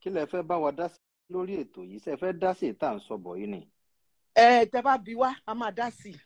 kí lẹ fẹ́ bá wa dá sí lórí ètò yìí ṣe fẹ́ dá sí ìta à ń sọ bọ̀ yìí ni. ẹ tẹ bá bí wá a máa dá sí i.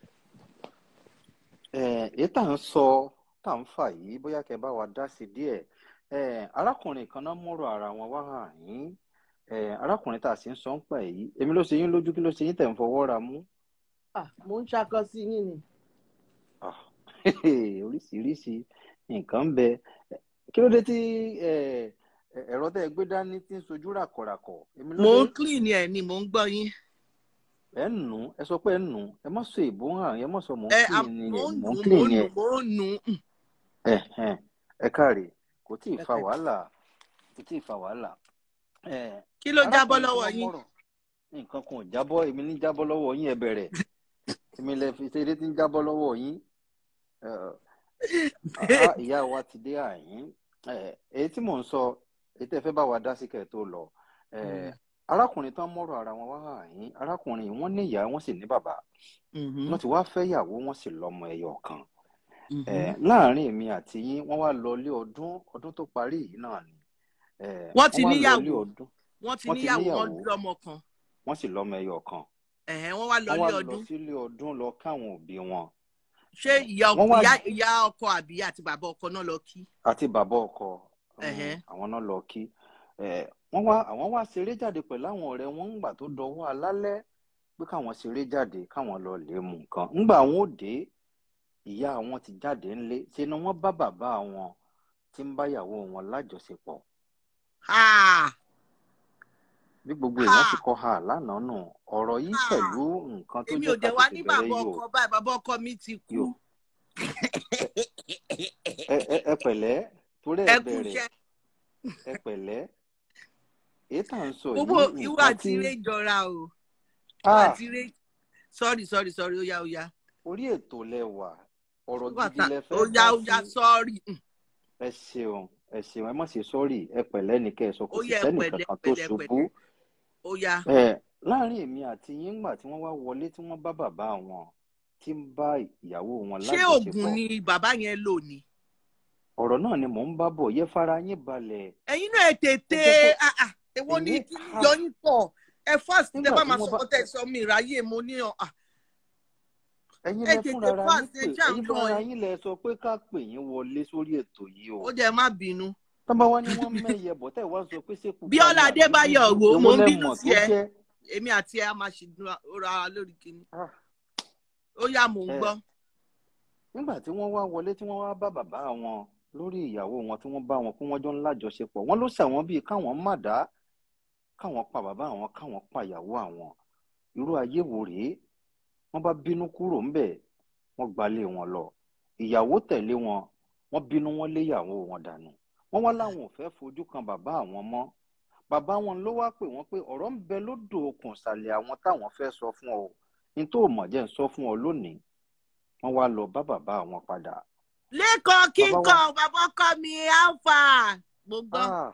ẹ èyí tá à ń sọ tá à ń fà yìí bóyá kẹ́ bá wa dá sí díẹ̀ ẹ arákùnrin kan náà mọ̀rọ̀ ara wọn wá hàn yín ẹ arákùnrin tá a sì ń sọ ń pa yìí èmi ló ṣe yín lójú kí ló ṣe yín tẹ̀ ń fọwọ́ ra mú. Ah, mo ń ṣakọ sí yín ni. Ah, oríṣiríṣi nǹkan ń bẹ kí ló dé tí ẹ, ẹ, ẹ̀rọ tẹ́ ẹ gbé dání tí ń sojú ràkọ̀ràkọ̀ èmi ló mo dé ń clean ẹ ni mo ń gbọ́ yín. ẹ ń nù ẹ sọ pé ẹ ń nù ẹ má sọ èbó hàn ẹ má sọ mò ń ẹ clean am- ni mo ẹ ń mò ń nù mo clean ń ni nù ẹ mo ń nù. Mm, ẹ ẹ ẹ káre kò tí ì ẹ fa pẹ̀lẹ́. wàhálà kò tí ì fa wàhálà ẹ kí ló jábọ́ arákùnrin tí lọ́wọ́ wọ́n yín. mọ̀rọ̀ nǹkan kan ò jábọ́ èmi ní jábọ́ lọ́wọ́ yín ẹ bẹ̀rẹ̀ èmi lẹ fi ṣeré tí ń jábọ́ lọ́wọ́ yín ẹ, àá ìyá wa ti dé àyín ẹ, èyí tí mò ń sọ èyí tẹ́ fẹ́ bá wa dá sí kẹ́ ẹ tó lọ ẹ, Mm, arákùnrin tán mọ̀rọ̀ ara wọn wá àyín arákùnrin yìí wọ́n ní ìyá wọ́n sì ní bàbá mhm, wọ́n ti wá fẹ́ ìyàwó wọ́n sì lọ́mọ ẹyọ kan mhm. ẹ, láàárín èmi àti yín wọ́n wá lọ ilé ọdún ọdún tó parí yìí náà ni ẹ, wọ́n ti wọ́n wá lọ ilé níyàwó ọdún wọ́n ti wọ́n ti níyàwó wọ́n níyàwó lọ́mọ kan wọ́n sì lọ́mọ ẹyọ kan ẹ̀hẹ́n, wọ́n wá lọ wọ́n wá ilé lọ ọdún. sílé ọdún lọ káwọn òbí wọn ṣé ìyá wọ́n wá ìyá ìyá ọkọ àbí àti bàbá ọkọ náà lọ kí. àti bàbá ọkọ um, Ẹ̀hẹ́n. àwọn náà lọ kí ẹ, wọ́n wá àwọn wá ṣeré jáde pẹ̀lú àwọn ọ̀rẹ́ wọn ńgbà tó dọwọ́ alálẹ́ pé káwọn ṣeré jáde káwọn lọ lè mú nǹkan ńgbà àwọn ò dé ìyá àwọn ti jáde ńlé ṣe ni wọ́n bá bàbá àwọn tí ń báyàwó wọn lájọṣepọ̀ Ah, bí gbogbo èèyàn sì ah, kọ ha lánàá nù ọ̀rọ̀ yìí ah. pẹ̀lú nǹkan tó èmi jẹ́ ò dẹ̀ wá ní ká tètè bàbá bẹ̀rẹ̀ ọkọ yóò báyìí bàbá ọkọ mi ti kú. yóò ẹ ẹ ẹ pẹ̀lẹ́ torí ẹ ẹ kú bẹ̀rẹ̀ iṣẹ́. ẹ pẹ̀lẹ́ èyí tá à ń sọ gbogbo yìí ìwà nǹkan àti tí eré jọra o ìwà ah àti eré sorry sorry sorry ó yá ó yá orí ètò lẹwà ọ̀rọ̀ ìwà gidi ta lẹ ó fẹ́ yá dá ó yá sí sorry Mm, ẹ ṣeun ẹ ṣeun ẹ má ṣe sọrí ẹ pẹ̀lẹ́ ní kẹ́ ẹ sọ kò ó sì yá ẹ sẹ́nì pẹ̀lẹ́ kankan tó pẹ̀lẹ́ ṣubú pẹ̀lẹ́ ó yá. ẹ láàrin èmi àti yín ńgbà tí wọ́n wá wọlé tí wọ́n bá bàbá wọn tí ń bá ìyàwó wọn ṣé oògùn lájọṣepọ̀ ni bàbá yẹn lò ní. ọ̀rọ̀ náà ni mò ń bá bọ̀ yẹ fara yín balẹ̀ ẹ̀yin náà ẹ ẹ tètè jẹ́ kó ah, ah, èwo ni èyí kí ni ah yọ yín pọ̀ ẹ fast tẹ nígbà bá tí máa wọ́n sọ bá tẹ sọ mi ìráyè mo ní ọ ah, ẹ̀yin ẹ lẹ tètè fúnra ara yín fast pè ẹ ṣáà ń ẹ̀yin lọ fúnra ẹ yín lẹ sọ pé ká pè yín wọlé sórí ètò yìí ó o jẹ má bínú. tọ́ba wá ní wọ́n mẹ́yẹ bọ̀ tẹ́ ẹ̀ wá sọ pé ṣé pupa bíọ́lá ni àbí adébáyọ̀ dúdú wo èwo mo ń lẹ bínú mọ̀ sí tó ẹ jẹ́ èmi àti ẹ a máa ṣì ra wa lórí kinní ah ó yá mò ń ẹ gbọ́. nígbà tí wọ́n wá wọlé tí wọ́n wá bá bàbá wọn lórí ìyàwó wọn tí wọ́n bá wọn pé wọ́n jọ ń lájọṣepọ̀ wọ́n ló ṣàwọn bíi káwọn má dá káwọn pa bàbá àwọn káwọn pa ìyàwó àwọn irú ayé wo rèé wọ́n bá bínú kúrò ńbẹ̀ wọ́n gbalé wọn lọ ìyàwó tẹ̀lé wọn wọ́n bínú wọn lé ìyàwó wọn dànù wọ́n wá láwọn ò fẹ́ fojú kan bàbá àwọn mọ́ bàbá wọn ló wá pè wọ́n pé ọ̀rọ̀ ń bẹ lódò okùn ìsàlẹ̀ àwọn táwọn fẹ́ sọ fún ọ ní tó mọ̀ jẹ́ ń sọ fún ọ lónìí wọ́n wá lọ bá bàbá àwọn padà lẹ́kọ̀ọ́ bàbá wa kíkan bàbá ọkọ mi alpha mo gbọ́ ah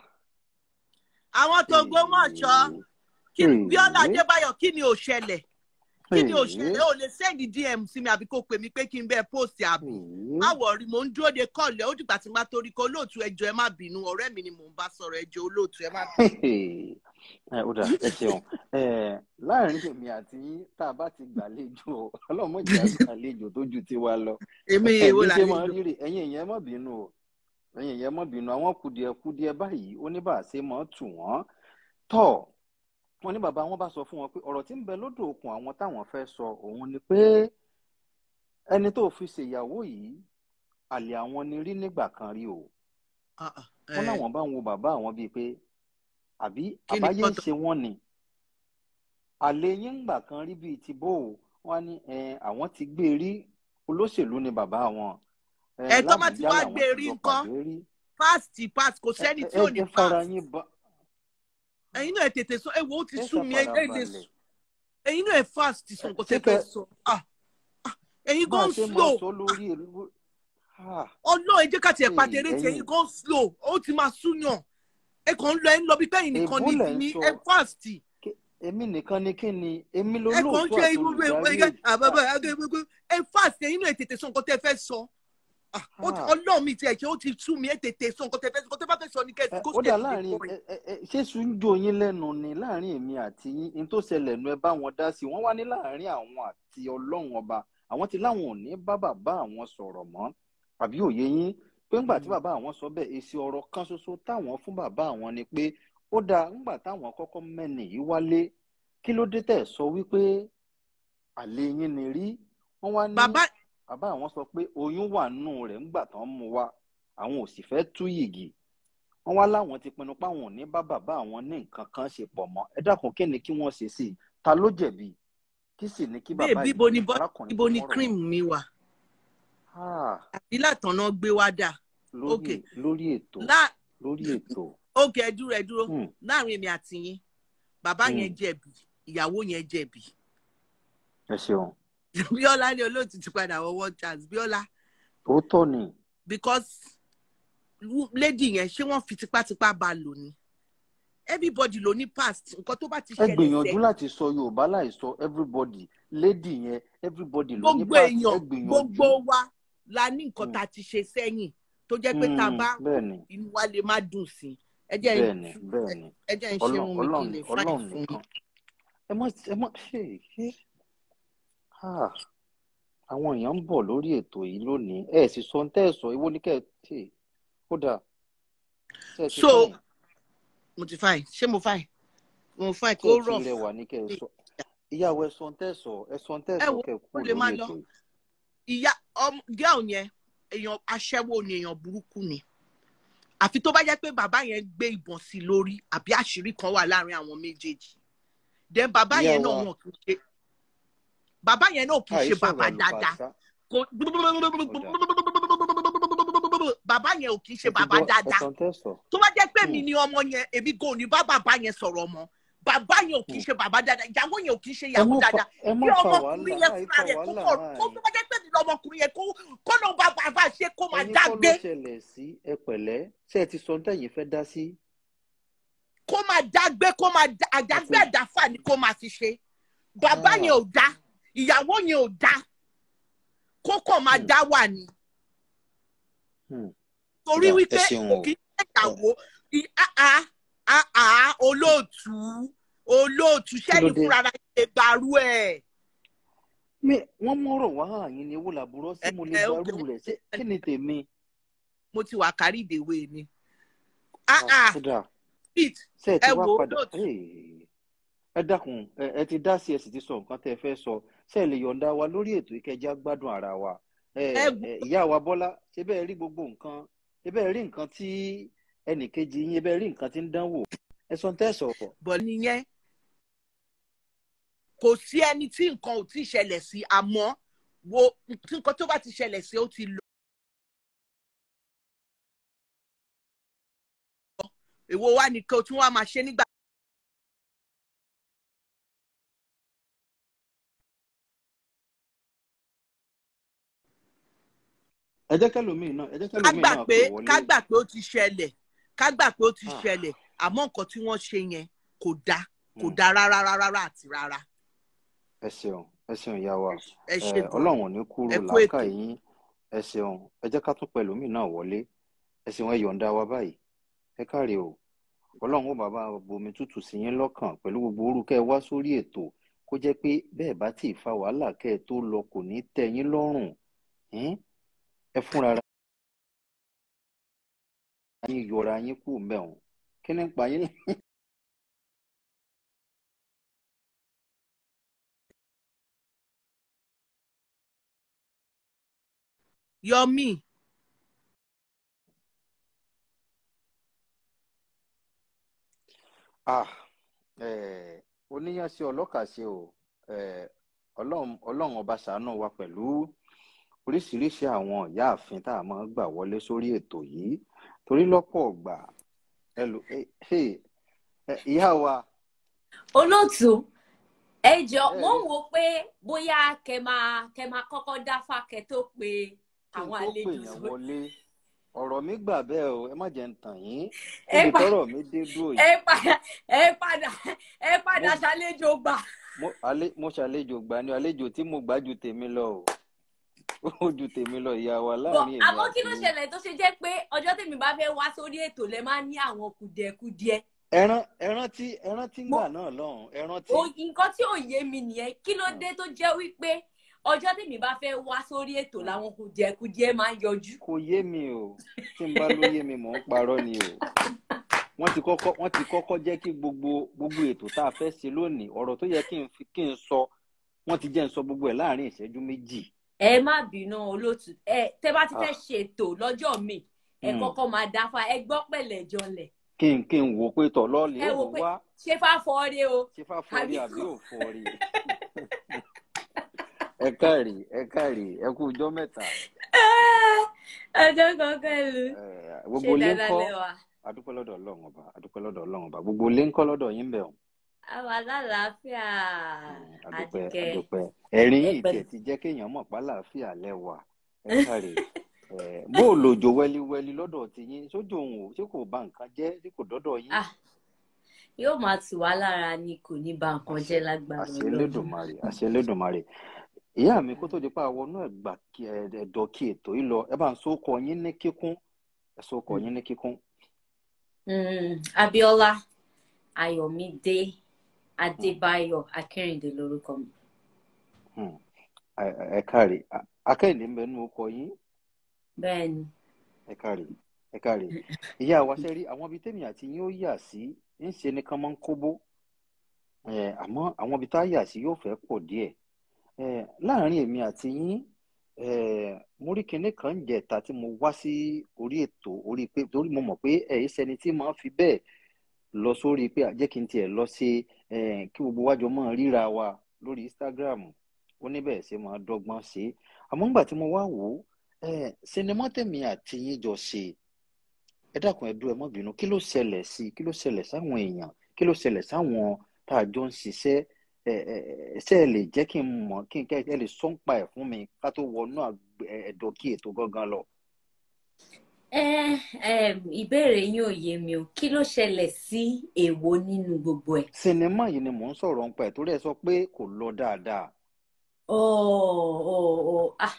àwọn tó gbọ́mọ̀ṣọ́ kí ee bíọ́lá ee adébáyọ̀ kí ni ò ṣẹlẹ̀ kí ni ò ee ṣẹlẹ̀ ó lè sẹ́ndì dm sí mi àbí kó pè mí pé kí n bẹ́ẹ̀ post àbí ee má wọ̀rí mò ń dúró de kọ́ọ̀lù ó dìgbà tí n bá torí kọ́ olóòtú ẹjọ́ ẹ má bínú ọ̀rẹ́ mi ni mò ń bá sọ̀rọ̀ ẹjọ́ olóòtú ẹ má bínú. ẹ ó dà ẹ ṣeun ẹ láàrin èmi àti yín tá a bá ti gbàlejò ọlọ́mọdé àgbàlejò tó ju tiwa lọ èmi ẹ èwo bí ṣe máa làlejò ń rírì ẹ̀yin ìyẹn má bínú o ẹ̀yin ìyẹn má bínú àwọn kùdìẹ̀kùdìẹ̀ báyìí ó ní bá a ṣe máa tù wọ́n tọ̀ wọ́n ní bàbá wọn bá sọ fún wọn pé ọ̀rọ̀ tí ń bẹ lódò okùn àwọn táwọn fẹ́ sọ òun ni pé ẹni tó fi ṣèyàwó yìí àlè àwọn ni rí nígbà kan rí o Ah, ah, wọ́n eh, láwọn bá ń wo bàbá àwọn bíi pé àbí kí ni àbáyé ń kọ́tọ̀ ṣe wọ́n ni àlè yín ńgbà kan rí bíi ti bó o wọ́n á ní ẹ, àwọn ti gbé e rí olóṣèlú ni bàbá wọn ẹ, ẹ tó má ti lábùjá wá làwọn gbé ti rí jọ nǹkan pàdé rí pass ti pass kò ẹ sẹ́ni ẹ tí ẹ ò ní jẹ́ fara pass yín ba ẹ̀yin náà ẹ tètè sọ ẹ wò ó ti ẹ sú mi ẹ ṣàfara ẹ tètè balẹ̀ ẹ̀yin náà ẹ fast sọ ẹ nǹkan ṣé tẹ́ fẹ́ kẹ sọ Ah, ah, ẹ̀yin bá a gan ṣe máa slow sọ lórí èlú ah ọlọ́ọ̀ ẹ jẹ́ ká tiẹ̀ ee pàtẹ́rẹ́ tí ẹ̀yin ẹ̀yin gan slow ó ti máa súyàn ẹ kàn ń lọ ẹ ń lọ bí pẹ́yìn nìkan èbó ní lẹ̀ ti ń ní sọ ẹ fast Ké- èmi nìkan ni kí ni èmi ẹ kàn ń lolóòtú ṣe àti irú olùdarí ẹgbẹ́ ètò àbábá ah ẹgbẹ́ ẹ fast ẹ̀yin náà ẹ tètè sọ nǹkan tẹ́ fẹ́ sọ Ah, ó ti- Ah. ọlọ́run mi tiẹ̀ ṣe ó ti sú mi ẹ̀ tètè sọ nǹkan tẹ́ fẹ́ sọ nǹkan tẹ́ bá fẹ́ sọ ni kẹ́ Ẹ, kó ó sì dà tètè láàrin kọ́ ẹ. ẹ, ẹ, ẹ, ṣé sunjo yín lẹ́nu ni láàrin èmi àti yín ní tó ṣẹlẹ̀ nu ẹ bá wọn dá sí i wọ́n wá ní láàrin àwọn àti ọlọ́run ọba àwọn ti láwọn ò ní bá bàbá àwọn sọ̀rọ̀ mọ́ àbí òye yín pé ńgbà tí Mm. bàbá àwọn sọ bẹ́ẹ̀ èsì ọ̀rọ̀ kan ṣoṣo táwọn fún bàbá àwọn ni pé ó dáa ńgbà táwọn kọ́kọ́ mẹ́ni yìí wálé kí ló dé tẹ̀ sọ wípé àlè yín ni rí wọ́n wá ní bàbá bàbá àwọn sọ pé oyún wà nù rẹ̀ ńgbà tán mú wá àwọn ò sì fẹ́ tú yìgì wọ́n wá láwọn ti pinnu páwọn ò ní bá bàbá àwọn ní nǹkan kan ṣe pọ̀ mọ́ ẹ dákun kí ni kí wọ́n ṣe sí i ta ló jẹ̀bi kí sì ni kí bẹ́ẹ̀ bàbá bíbo ni yìí bọ́ arákùnrin ibo tó ni mọ̀rọ̀ cream mi wà Ah, àbí látọ̀nà gbé wá dà lórí Okay. lórí ètò lá lórí ètò ókè ẹ dúró ẹ dúró Hmm, láàrin èmi àti yín bàbá Hmm. yẹn jẹ̀bi ìyàwó yẹn jẹ̀bi ẹ ṣeun bíọ́lá ní olóòtú ti padà wọ one chance bíọ́lá òótọ́ ni because lu- lady yẹn ṣé wọ́n fi tipátipá bá a lò ní everybody ló ní past nǹkan tó bá ti ẹ ṣẹlẹ̀ gbìyànjú sẹ́yìn láti sọ yorùbá láì sọ everybody lady yẹn everybody ló ní gbogbo past ẹ èèyàn gbìyànjú gbogbo wa la ní nǹkan Hmm. tá a ti ṣe sẹ́yìn tó jẹ́ pé tá a Hmm, bá bẹ́ẹ̀ ni inú wa lè má dùn sí i ẹ jẹ́ bẹ́ẹ̀ ni bẹ́ẹ̀ ni ẹ jẹ́ ń ṣe ọlọ́run irun mi kí n ọlọ́run lè fáìn ọlọ́run fún yín. nìkan ẹ mọ ẹ mọ ṣe é Ah, àwọn èèyàn ń bọ̀ lórí ètò yìí lónìí ẹ sì sọ tẹ́ ẹ sọ ìwọ ní kẹ́ ẹ ṣe ó dáa ṣe ẹ ti so fáìn mo ti fáìn ṣé mo fáìn mo fáìn ṣe kó ẹ ti rọ̀ rẹwà ní kẹ́ ẹ sọ ìyàwó ẹ sọ tẹ́ ẹ sọ ẹ sọ tẹ́ ẹ ẹ sọ wo kẹ́ ẹ ó kú lè má lórí lọ ètò yìí ìyá ọmọ girl yẹn èèyàn aṣẹ́wó ni èèyàn burúkú ni àfi tó bá jẹ́ pé bàbá yẹn gbé ìbọn sí i lórí àbí àṣírí kan wà láàrin àwọn méjèèjì then bàbá ìyá yẹn náà wa wọn kì í ṣe bàbá yẹn náà kì í ṣe àìsọ̀rọ̀ bàbá dáadáa àlùfàṣà kò bàbá yẹn ò kì í ṣe ẹ ti bàbá gbọ́ ẹ dáadáa sọ tẹ́ ẹ sọ tó bá jẹ́ pé mi Hmm, ni ọmọ yẹn èmi kò ní bá bàbá yẹn sọ̀rọ̀ mọ́ bàbá yẹn ò kì í hmm. ṣe bàbá dáadáa ìyàwó yẹn ò kì í ṣe ẹ ìyàwó má fa dáadáa ẹ má kí fa ọmọkùnrin wàhálà yẹn àì fúnra fa rẹ̀ kó wàhálà kọ̀ kó àì tó bá jẹ́ pé mi ni ọmọkùnrin yẹn kó kó lọ bá bàbá ṣe kó máa ẹ̀yin dá kọ́ ló gbé ṣẹlẹ̀ sí ẹ pẹ̀lẹ́ ṣé ẹ ti sọ tẹ́yìn fẹ́ dá sí kó máa dá gbé kó máa dá ẹ àdágbé ti àdáfà ni kó máa fi ṣe bàbá Ah, yẹn ò dá ìyàwó yẹn ò dá kó kàn máa hmm, dá wà ní hmm. torí Dà, ẹ wípé ṣeun kò o kí ń ṣe Ẹ- ìyàwó ì- àá àá olóòtú olóòtú kí ló sẹ́yìn dé fúnra ara yín lè gbàrú ẹ̀ mi wọ́n mọ̀rọ̀ wá àyìn ni ewu làbúrò sí ẹ mo lè ẹ ókè gbarú rẹ̀ ṣé kí ni tèmi mo ti wà kárí ìdèwé ni Ah, àá ó dáa pete ṣé ẹ ti ẹ wá wò ó padà lóòtú Hey, ẹ dákun ẹ ẹ ti dá sí ẹ sì ti sọ nǹkan tẹ́ ẹ fẹ́ sọ ṣé ẹ lè yọ̀ǹda wa lórí ètò ìkẹjá gbádùn ara wa ẹ ẹ wò ẹ ìyá wa Bọ́lá ṣé bẹ́ẹ̀ rí gbogbo nǹkan ṣé bẹ́ẹ̀ rí nǹkan tí ẹnìkejì yín ṣé bẹ́ẹ̀ rí nǹkan tí ń dánwò ẹ sọ tẹ́ ẹ sọ bọ̀ nìyẹn kò sí ẹni tí nǹkan ò tí ì ṣẹlẹ̀ sí àmọ́ wo tí nǹkan tó bá ti ṣẹlẹ̀ sí ó ti lọ èwo wá ní kí o tún wá máa ṣe nígbà ẹ jẹ́ kẹ́lòmíì náà ẹ jẹ́ ká kẹ́lòmíì gbà náà pé pè wọlé ká gbà pé ó ti ṣẹlẹ̀ ká gbà pé ó ti Ah, ṣẹlẹ̀ àmọ́ nǹkan tí wọ́n ṣe yẹn kò dáa kò hmm, dáa rárá rárá rárá àti rárá ẹ ṣeun ẹ ṣeun ìyá wa ẹ ẹ ṣe gan Ọlọ́run ò ní kúrò ẹ kú làákà ètò yín ẹ ṣeun ẹ jẹ́ ká tún pẹ̀lòmíì náà wọlé ẹ ṣeun ẹ yọ̀ǹda wa báyìí ẹ káre o ọlọ́run ó bàbá bomi tútù sí yín lọ́kàn pẹ̀lú gbogbo orúkẹ́ wá sórí ètò kó jẹ́ pé bẹ́ẹ̀ bá tì í fa wàhálà kẹ́ ẹ tó lọ kò ní tẹ́ yín lọ́rùn Ẹn? ẹ fúnra ara yín yọra yín kú mẹ́wọ̀n kí ni ń pa yín yọmí ah eh, oníyànṣe ọlọ́kàṣe o eh, ọlọ́run ọlọ́run ọba ṣàánú wa pẹ̀lú oríṣiríṣi àwọn ìyáàfin tá a máa ń gbà wọlé sórí ètò yìí torí lọ́pọ̀ ọ̀gbà ẹlò eh, hey, eh, ìyá wa olóòtú ẹ jọ ẹ mo rí ń wo pé bóyá kẹ máa kẹ máa kọ́kọ́ dáfá kẹ tó pe kí n àwọn tó pè àlejò yàn sórí wọlé ọ̀rọ̀ mi gbà bẹ́ẹ̀ o ẹ má jẹ́ ń tàn yín ẹ níbi pa tọ́rọ̀ mi dé dúró ẹ yìí padà ẹ padà ẹ mo padà ṣàlejò gbà mo alẹ́ mo ṣàlejò gbà ní àlejò tí mo gbà ju tèmi lọ o ó ju tèmi lọ ìyá wa Bọ̀, láàrin èmi àmọ́ kí àti ló yín. ṣẹlẹ̀ tó ṣe jẹ́ pé ọjọ́ tèmi bá fẹ́ wá sórí ètò lẹ máa ń ní àwọn kùdìẹ̀kudiẹ ẹran ẹran tí ẹran tí ń Mo- gbà náà lọ́hùn ẹran tí O- nǹkan tí ò yé mi nìyẹn kí ló dé tó jẹ́ wípé ọjọ́ tèmi bá fẹ́ wá sórí ètò làwọn kùdìẹ̀kudiẹ máa ń yọjú. kò yé mi o tí n bá ló yé mi mò ń parọ́ ni o wọ́n ti kọ́kọ́ wọ́n ti kọ́kọ́ jẹ́ kí gbogbo gbogbo ètò tá a fẹ́ ṣe lónìí ọ̀rọ̀ tó yẹ kí n fi kí n sọ wọ́n ti jẹ́ n sọ gbogbo ẹ̀ láàrin ìṣẹ́jú méjì ẹ má bínú olóòtú ẹ tẹ bá ti fẹ́ ṣètò lọ́jọ́ mi ẹ Hmm. kọ́kọ́ máa dáfá ẹ gbọ́ pẹ̀lẹ́ jọlẹ̀ kí n kí n wò pé tọ̀ lọ́ọ̀lì ẹ ó wò mú pé wá ṣé fáfọ́ọ́rẹ́ o ṣé fá fọ́ọ̀rí àbí àbí kò? ò fọ́ọ̀rí ẹ káàrí ẹ káàrí ẹ kú ọjọ́ mẹ́ta ọjọ́ kankan lu Eh, ṣé gbogbo ilé ń dáadáa kọ́ lẹ́wà adúpẹ́ lọ́dọ̀ ọlọ́run ọba adúpẹ́ lọ́dọ̀ ọlọ́run ọba gbogbo ilé ń kọ́ lọ́dọ̀ yín bẹ̀ ọ́ àwa lálàáfíà adúpẹ́ àdìkẹ́ adúpẹ́ ẹ̀rín yìí Ẹ̀pẹ̀. tiẹ̀ ti jẹ́ kéèyàn mọ̀ pálàáfíà lẹ́wà ẹ káre Eh, bó o lòjò wẹliwẹli lọ́dọ̀ ti yín sójú òun ò ṣé kò bà nǹkan jẹ́ ṣé kò dọ́dọ̀ yín Ah, yóò máa tù wá lára ni kò ní ba nǹkan jẹ́ lágbára àṣẹ Ọlọ́run Elédùmarè àṣẹ Elédùmarè ìyá mi kó tó di pa àwọn náà gbà kí ẹ ẹ̀dọ̀ kí ètò yìí lọ ẹ bá ń sókọ yín ní kíkún ẹ sókọ yín ní kíkún Mm, Abíọ́lá Ayọ̀mídé Adébáyọ̀ Akẹ́rìndé lórúkọ mi Hmm. ẹ ẹ káre A- akẹ́yìndé ń bẹ nínú ọkọ yín bẹ́ẹ̀ ni ẹ káre ẹ káre ìyá wa ṣe rí àwọn ibi tèmi àti yín ó yà sí ń ṣe ni kán máa ń kóbó ẹ àmọ́ àwọn ibi tá a yà sí yóò fẹ́ pọ̀ díẹ̀ ẹ láàárín èmi àti yín ẹ mo rí kinní kan ń jẹta tí mo wá sí orí ètò orí pé torí mo mọ̀ pé ẹ ṣẹni tí máa ń fi bẹ́ẹ̀ lọ sórí pé jẹ́ kí n tiẹ̀ lọ sí ẹ kí gbogbo wájọ máa ríra wa lórí Instagram ó ní bẹ́ẹ̀ ṣe máa dọ́gbọ́n ṣe é àmọ́ nígbà tí mo wá wò ó ẹ sinimá tèmi àti yín jọ ṣe ẹ dákun ẹ dúró ẹ má bínú kí ló ṣẹlẹ̀ sí kí ló ṣẹlẹ̀ sáwọn èèyàn kí ló ṣẹlẹ̀ sáwọn tá a jọ ń ṣiṣẹ́ ẹ ẹ ẹ ṣe ẹ lè jẹ́ kí n mọ̀ kí n kẹ́ ẹ lè sọ ń pa ẹ̀ fún mi ká tó wọnú àgbẹ̀- ẹ- ẹ̀dọ̀ kí ètò gangan lọ. ẹ ẹ ìbéèrè yín ò yé mi o kí ló ṣẹlẹ̀ sí èwo nínú gbogbo ẹ̀ sinimá yìí ni mò ń sọ̀rọ̀ ń pa ẹ̀ torí ẹ sọ pé kò lọ dáadáa. oh oh oh ah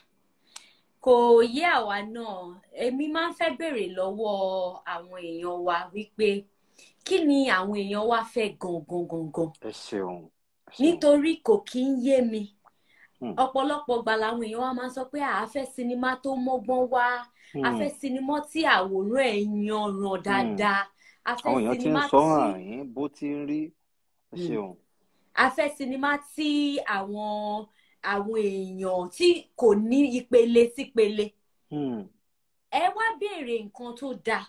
kò yé àwa náà èmi máa ń fẹ́ béèrè lọ́wọ́ àwọn èèyàn wa wípé kí ni àwọn èèyàn wa fẹ́ gangan gangan ẹ ṣeun. ẹ ṣeun. nítorí kò kí ń yé mi Hmm. ọ̀pọ̀lọpọ̀ gbà làwọn èèyàn wa máa ń sọ pé à á fẹ́ sinimá tó mọ́gbọ́n wá a Hmm. fẹ́ sinimá tí àwòrán ẹ̀ yanran dáadáa a fẹ́ àwọn èèyàn ti ń sinimá sọ tí hàn yín bó ti ń rí ẹ Hmm. ṣeun. a fẹ́ sinimá tí àwọn àwọn èèyàn tí kò ní ìpele sípele Hmm. ẹ wá béèrè nǹkan tó dáa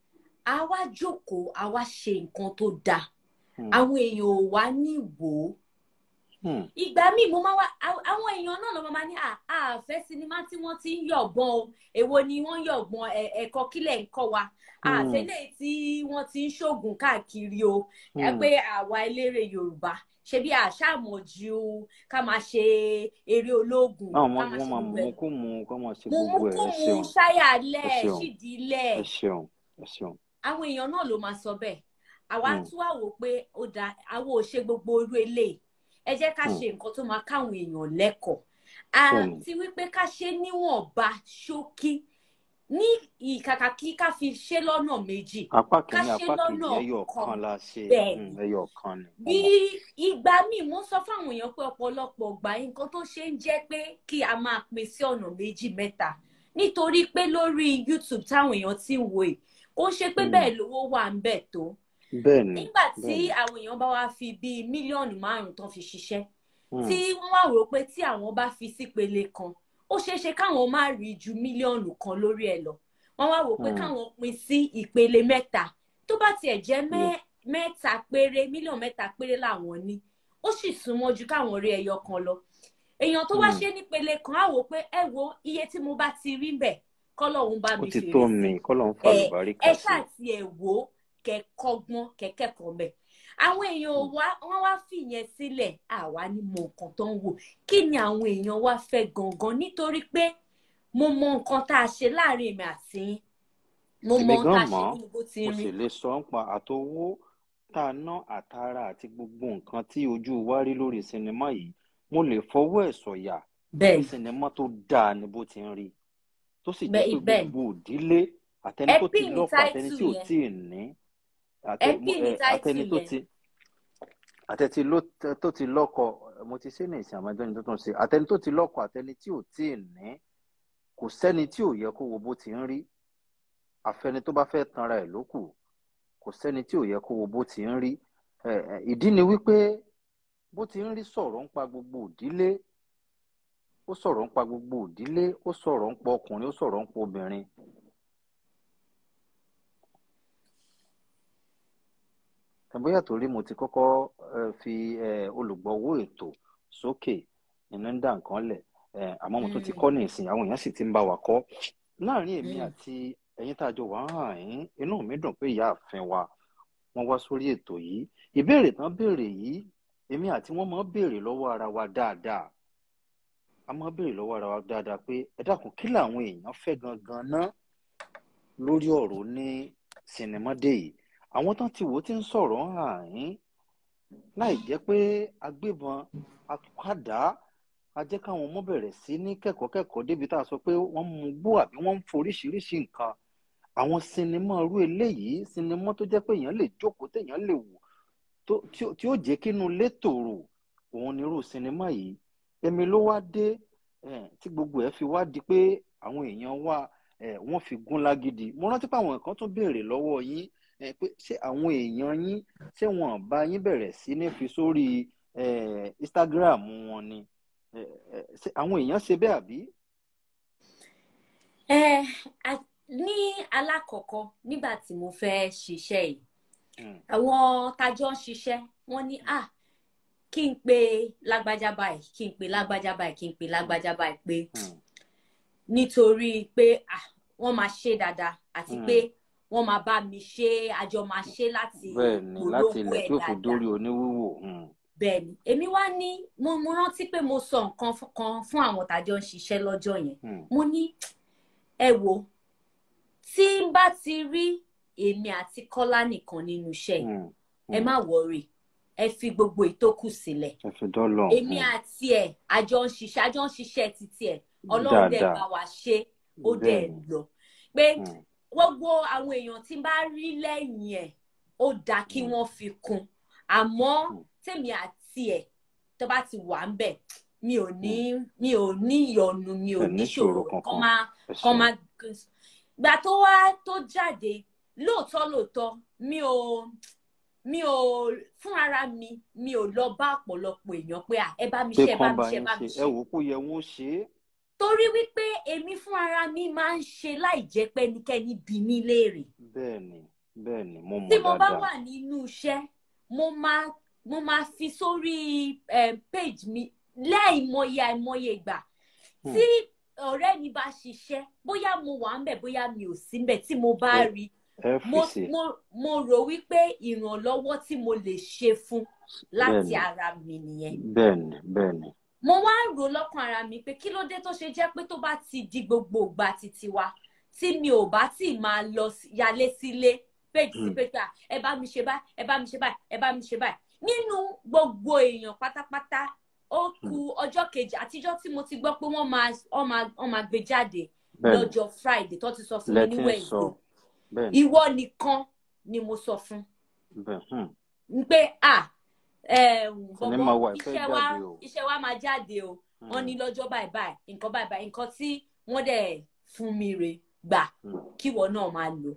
a wá jókòó a wá ṣe nǹkan tó dáa Hmm. àwọn èèyàn ò wá ní wò ó Hmm. ìgbà míì mo máa wá àwọn àwọn èèyàn náà ló máa ní à á fẹ́ sinimá tí wọ́n ti ń yọ̀gbọ́n o èwo ni wọ́n yọ̀gbọ́n ẹ̀- ẹ̀kọ́ kílẹ̀ ń kọ́ wa Hmm. àfẹ́lẹ́ tí wọ́n ti ń ṣoògùn káàkiri o ẹ Hmm. pé àwa eléré yorùbá ṣe bí àṣàmọ̀jù ká máa ṣe eré ológun àwọn ká ọmọ máa wọn ṣe máa gbogbo mú ẹ̀ kó mú kó máa ṣe mo mú gbogbo ẹ kó ẹ mu ṣeun ṣáyàlẹ̀ ẹ ṣeun ṣídìílẹ̀ ẹ ṣeun ẹ ṣeun. àwọn èèyàn náà ló máa sọ bẹ́ẹ̀ àwa Hmm. tún wà wò pé ó da àwa ò ṣe gbogbo irú eléyìí ẹ jẹ́ ká Hmm. ṣe nǹkan tó máa káwọn èèyàn lẹ́kọ̀ọ́ Bẹ́ẹ̀ni. àti wípé ká ṣe níwọ̀nba ṣókí ní ìkàkà kí ká fi ṣe lọ́nà méjì apá ká kìíní ṣe apá kejì lọ́nà ẹyọ kan kan la ṣe bẹ́ẹ̀ Hmm, ni ẹyọ kan ni bí mo mọ̀. ìgbà míì mo sọ fáwọn èèyàn pé ọ̀pọ̀lọpọ̀ gbà nǹkan tó ṣe ń jẹ́ pé kí a máa pín sí ọ̀nà méjì mẹ́ta nítorí pé lórí YouTube táwọn èèyàn ti ń wò yìí kò ń ṣe pé Hmm. bẹ́ẹ̀ lówó wà ń bẹ̀ tó bẹ́ẹ̀ ni nígbà tí bẹ́ẹ̀ ni. àwọn èèyàn bá wá fi bíi mílíọ̀nù márùn-ún tán fi ṣiṣẹ́ Hmm. tí wọ́n wá rò pé tí àwọn bá fi sípele kan ó ṣeé ṣe káwọn má rí ju mílíọ̀nù kan lórí ẹ̀ lọ wọ́n wá rò pé Hmm. káwọn pín sí ìpele mẹ́ta tó bá tiẹ̀ jẹ́ Yes. mẹ́- mẹ́ta péré mílíọ̀nù mẹ́ta péré làwọn ní ó sì súnmọ́ ju káwọn rí ẹyọ kan lọ èèyàn tó wá Hmm. ṣe nípele kan á wò pé ẹ wo iye tí mo bá ti rí bẹ̀ kọ́lọ́hún bá ó mi ti fèrè tó sí mi kọ́ ló ń fa ẹ àlùbáríkà ẹ sí ṣáà tiẹ̀ wò ó kẹ́kọ́gbọ́n kẹ́kẹ́kọ̀ọ́ mẹ́ àwọn èèyàn ò wá wọ́n wá fìyẹn sílẹ̀ àwa ni mọ nǹkan tó ń wò kí ni àwọn èèyàn wá fẹ́ gangan nítorí pé mo mọ nǹkan tá a ṣe láàrin èmi àti yín mo mọ èmi ohun tá gan a ṣe mọ̀ nínú bó ti mo ń rí sì lè sọ ń pa àtowó tá a ná àtara àti gbogbo nǹkan tí ojú wa rí lórí sinimá yìí mo lè fọwọ́ ẹ̀ sọ̀yà bẹ́ẹ̀ sinimá tó dáa ni bó ti ń rí tó sì jẹ́ Bẹ́ẹ̀- pé bẹ́ẹ̀ ni. gbogbo òdílé àtẹni tó ti Epi ni lọ́kọ àtẹni tí ò title tí ì ní àtẹ- Epi mo- ni ẹ, àtẹni title tó yẹn. ti àtẹni ló- tó ti lọ́kọ mo ti ṣe ní ìsìn àmọ́ ẹjọ́ ni tó tún ṣe àtẹni tó ti lọ́kọ àtẹni tí ò tí ì ní kò sẹ́ni tí ò yẹ kó wo bó ti ń rí àfẹni tó bá fẹ́ tanra ẹ̀ ló kù kò sẹ́ni tí ò yẹ kó wo bó ti ń rí ẹ, ẹ, ìdí ni wípé bó ti ń rí sọ̀rọ̀ ń pa gbogbo òdílé ó sọ̀rọ̀ ń pa gbogbo òdílé ó sọ̀rọ̀ ń pa ọkùnrin ó sọ̀rọ̀ ń pa obìnrin bóyá torí mo ti kọ́kọ́ eh, fi eh, olùgbọ̀wọ́ ètò sókè nínú ń dà nǹkan lẹ̀ eh, àmọ́ mo tún ti Mm. kọ́ ní ìsìn àwọn èèyàn sì ti ń bá wa kọ́ láàrin èmi Mm. àti ẹ̀yin tá a jọ wà hàn yín inú mi dùn pé ìyá àfin wa wọ́n wá sórí ètò yìí ìbéèrè tán béèrè yìí èmi àti wọ́n máa ń béèrè lọ́wọ́ ara wa dáadáa a máa ń béèrè lọ́wọ́ ara wa dáadáa pé ẹ dákun kí làwọn èèyàn fẹ́ gangan ná lórí ọ̀rọ̀ ní sinimá dé yìí àwọn tán ti wò ó ti ń sọ̀rọ̀ hàn yín láì jẹ́ pé agbébọn akádá a jẹ́ káwọn ọmọ bẹ̀rẹ̀ sí ní kẹ́kọ̀ọ́ kẹ́kọ̀ọ́ débi tá a sọ pé wọ́n mú gbó àbí wọ́n ń foríṣiríṣi nǹkan àwọn sinimá irú eléyìí sinimá tó jẹ́ pé èèyàn lè jókòó téèyàn lè wò tó- tí ó- tí ó jẹ́ kínú ilé tòrò òun ni irú sinimá yìí èmi ló wá dé eh, tí gbogbo ẹ̀ fi wá di pé àwọn èèyàn wá eh, wọ́n fi gún lágídí mo rántí pé àwọn nǹkan tún béèrè lọ́wọ́ yín eh, pé ṣé àwọn èèyàn yín ṣé wọn bá yín bẹ̀rẹ̀ sí ní fi sórí eh, Instagram wọn ni Eh, eh, ṣé àwọn èèyàn ṣe bẹ́ẹ̀ àbí. ẹ a- ní alákọ̀ọ́kọ́ nígbà tí mo fẹ́ ṣiṣẹ́ yìí Mm, àwọn tájọ́ ń ṣiṣẹ́ wọ́n ní à kí n pe lágbájá báyìí kí n pe lágbájá báyìí kí n pe lágbájá báyìí pé mm, nítorí pé à wọ́n máa ṣe dáadáa àti Mm. pé wọ́n máa bá mi ṣe àjọ máa ṣe láti bẹ́ẹ̀ ni láti polówó ilẹ̀ ẹ̀ tí ó fi dáadáa dórí oníwíwò. mm, bẹ́ẹ̀ ni èmi wá ní mo mo rántí pé mo sọ nǹkan fún- kan fún àwọn tájọ́ ń ṣiṣẹ́ lọ́jọ́ yẹn mm, mo ní ẹ wo tí n bá ti rí èmi àti Kọ́lá nìkan nínú iṣẹ́ yìí mm, ẹ má wọrí ẹ fi gbogbo ìtókù sílẹ̀ ẹ fi dọ́lọ̀. èmi àti ẹ àjọ ń ṣiṣẹ́ àjọ ń ṣiṣẹ́ títí ẹ Ọlọ́run dẹ̀ bá wa ṣe ó dẹ̀ Bẹ́ẹ̀ni. lọ pé Mm, gbogbo àwọn èèyàn tí n bá rí lẹ́yìn ẹ̀ ó dáa kí Mm. wọ́n fi kún àmọ́ Mm. tèmi àti ẹ̀ tó bá ti wà ń bẹ̀ mi ò ní mi ò ní ìyọnu mi ò Ẹ ní ní ṣòro ìṣòro kọ́ kankan. máa ẹ kọ́ ṣeun. máa gbà tó wá tó jáde lóòótọ́ lóòótọ́ mi ò mi ò fún ara mi mi ò lọ bá ọ̀pọ̀lọpọ̀ èèyàn pé à ẹ bá mi pé ṣe ẹ bá kán mi bá ṣe ẹ yín bá mi ṣe ṣe ẹ wò ó kó yẹ wọn ó ṣe é. torí wípé èmi fún ara mi máa ń ṣe láì jẹ́ pé ẹnikẹ́ni bí mi léèrè bẹ́ẹ̀ni bẹ́ẹ̀ni mo mọ̀ tí mo bá dáadáa. wà nínú iṣẹ́ mo máa mo máa fi sórí eh, page mi láìmọye àìmọye ìgbà Hmm. tí ọ̀rẹ́ mi bá ṣiṣẹ́ bóyá mo wà ń bẹ̀ bóyá mi ò sí ń bẹ̀ tí mo bá Ẹ- rí ẹ mo fèsì mo mo rò wípé ìrànlọ́wọ́ tí mo lè ṣe fún láti Bẹ́ẹ̀ni. ara mi nìyẹn bẹ́ẹ̀ni bẹ́ẹ̀ni. mo wá ń rò lọ́kàn ara mi pé kí ló dé tó ṣe jẹ́ pé tó bá ti di gbogbo ìgbà títí wa tí mi ò bá tí máa lọ sí- yálé sílé péjì sí Mm. péjì à ẹ bá mi ṣe báyìí ẹ bá mi ṣe báyìí ẹ bá mi ṣe báyìí nínú gbogbo èèyàn pátápátá ó ku ọjọ́ kejì àtijọ́ tí mo ti gbọ́ pé wọ́n máa wọ́n máa wọ́n máa gbé jáde bẹ́ẹ̀ni lọ́jọ́ Friday tó ti sọ fún mi ní lẹ́tí ń sọ Wednesday bẹ́ẹ̀ni ìwọ nìkan ni mo sọ fún bẹ́ẹ̀ hmm. n pé à Sinimá wa bọ̀bọ̀ ìfẹ́ iṣẹ́ wa jáde o. iṣẹ́ wa máa jáde o Hmm. wọ́n ní lọ́jọ́ báyìí báyìí nǹkan báyìí báyìí nǹkan tí wọ́n dẹ̀ fún mi rè gbà Hmm. kíwọ náà máa lò.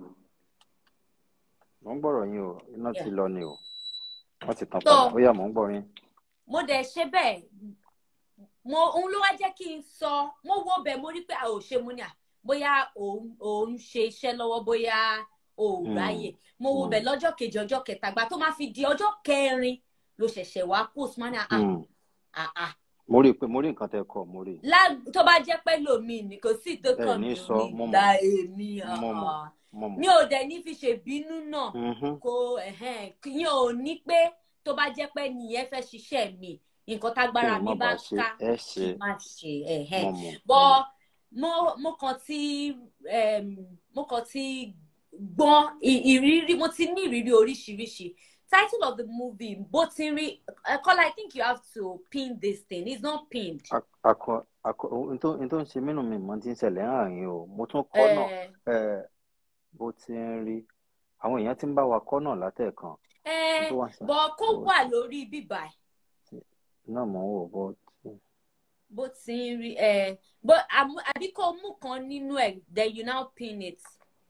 mò ń gbọ́rọ̀ yín o iná ti Yeah. lọ ni o wọ́n ti tàn So- padà ó yá mò ń gbọ́ yín. mo dẹ̀ ṣe bẹ́ẹ̀ mo òun ló wá jẹ́ kí n sọ mo wo bẹ̀ mo rí pé a ò ṣe mo ní à bóyá òun òun ṣe iṣẹ́ lọ́wọ́ bóyá o ò Hmm. ráyè mo wo Hmm. bẹ̀ lọ́jọ́ kejì ọjọ́ kẹta gbà tó máa fi di ọjọ́ kẹrin ló ṣẹ̀ṣẹ̀ wá post mọ́ ní à Hmm. à à mo rí i pé mo rí nǹkan tẹ́ kọ mo rí i. lá tó bá jẹ́ pé lòmíì ni kò sí tó Ẹ kàn ní mí sọ, mo mọ̀. nígbà èmi Mo mọ̀. ah. mo mọ̀. mi ò dẹ̀ ní fi ṣèbínú náà Mhm. kò ẹ̀hẹ́n, yín ò ní pé tó bá jẹ́ pé nìyẹn fẹ́ ṣiṣẹ́ mi nǹkan tágbára Kí n mi má bá bàa ṣe ká ẹ kí ṣe n má ṣe ẹ̀hẹ́n. mo mọ̀. bọ́ mo mo kàn ti em, mo kàn ti gbọ́n ì- ìrírí mo ti ní ìrírí oríṣiríṣi title of the movie bó ti rí Kọ́lá I think you have to pin this thing it's not pinned A- akọ akọ ohun tó ohun tó ń ṣe mí nù mí mọ́ ti ń ṣẹlẹ̀ hàn yín o mo tún kọ́ náà ẹ ẹ bó ti ń rí àwọn èèyàn ti ń bá wa kọ́ náà látẹ̀kan ẹ ohun tó wà sá bọ kó wà lórí bíbà ẹ náà mò ń wò bó ti bó ti ń rí ẹ bó àmú- àbí kó mú kan nínú ẹ then you now pin it.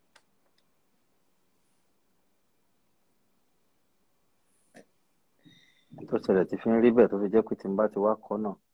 ohun tó ṣẹlẹ̀ ti fi ń rí bẹ́ẹ̀ tó fi jẹ́ pé tí n bá ti wá kọ́ náà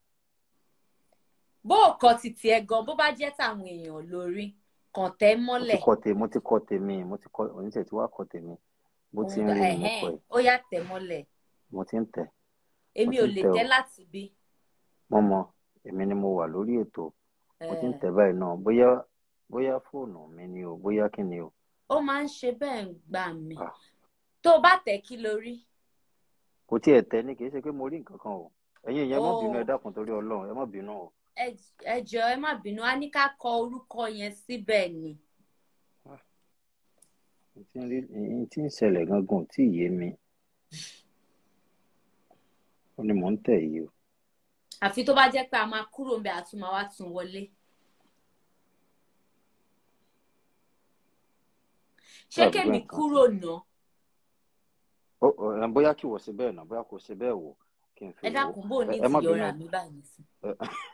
bó o kọ títí ẹ gan bó bá jẹ́ tàwọn èèyàn lórí kàn tẹ́ mo ti mọ́lẹ̀ kọ́ tèmi mo ti kọ́ tèmi mo ti kọ́ oníṣẹ́ tí wàá kọ́ tèmi bó ti ń òun rí ni mo ẹhẹn kọ́ ẹ̀ ó yá tẹ́ mọ́lẹ̀ mo ti ń tẹ̀ èmi mo ò ti ń lè tẹ̀ o tẹ́ láti bí. mo mọ èmi ni mo wà lórí ètò mo ti ń ẹ tẹ̀ báyìí náà bóyá bóyá fóònù mi ni o bóyá kí ni o ó máa ń ṣe bẹ́ẹ̀ ń gbà mí Ah, tó o bá tẹ̀ kí lórí. kò tiẹ̀ tẹ̀ ní kì í ṣe pé mo rí nǹkan kan o ẹ̀yin ìyẹn má bínú ẹ ó dákun torí ọlọ́run ẹ má bínú o ẹ ẹ jọ̀ọ́ ẹ má bínú a ní ká kọ orúkọ yẹn síbẹ̀ ni. Ah, n tí ń rí n tí ń ṣẹlẹ̀ gangan ò tí ì yé mi ó ní mò ń tẹ̀ yìí o àfi tó bá jẹ́ pé a máa kúrò ń bẹ àtúmọ̀ wá tún wọlé. ṣé dàbí pé kémi nǹkan kúrò ná ó ó, ẹ, bóyá kí wọ́n ṣe bẹ́ẹ̀ náà bóyá kò ṣe bẹ́ẹ̀ wò kí n fi ẹ wò ó dákun bò ní ẹ ẹ má bínú ìtìyọra mi báyìí sí. ẹ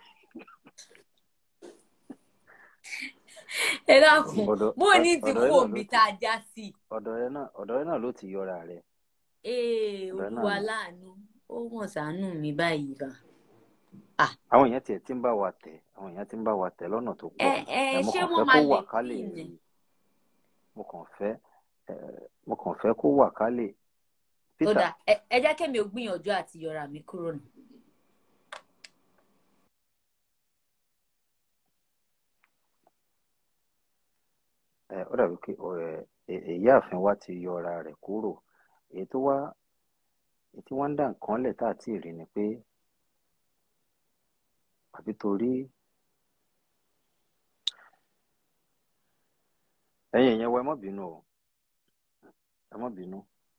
ẹ dákun ọ̀dọ̀ bò ní ọ- ti ọ̀dọ̀ rẹ kú náà òmí ló tá a já sí. ọ̀dọ̀ rẹ náà ọ̀dọ̀ rẹ náà ló ti yọra rẹ ee ọ̀dọ̀ rẹ náà olúwa ni láàánú ó wọ̀n ṣàánú mi báyìí bá. Ah, àwọn èèyàn tiẹ̀ ti ń bá wa tẹ̀ àwọn èèyàn ti ń bá wa tẹ̀ lọ́nà tó ẹ pọ̀ ẹ ẹ mo ṣé kàn wọ́n fẹ́ máa kó lè wà ká lè pín rí ní. mo kàn fẹ́ ẹ mo kàn fẹ́ kó wà ká lè ó Peter dà ẹ ẹ jẹ́ kémi ò gbìyànjú àti yọra mi kúrò nù. ẹ ó dàbí pé ọ, ẹ ẹ- ìyáàfin wa ti yọra rẹ̀ kúrò èyí tó wá èyí tí wọ́n ń dá nǹkan lẹ̀ tá à tí ì rí ni pé àbí torí ẹ̀yin ìyẹn wa ẹ má bínú o ẹ má bínú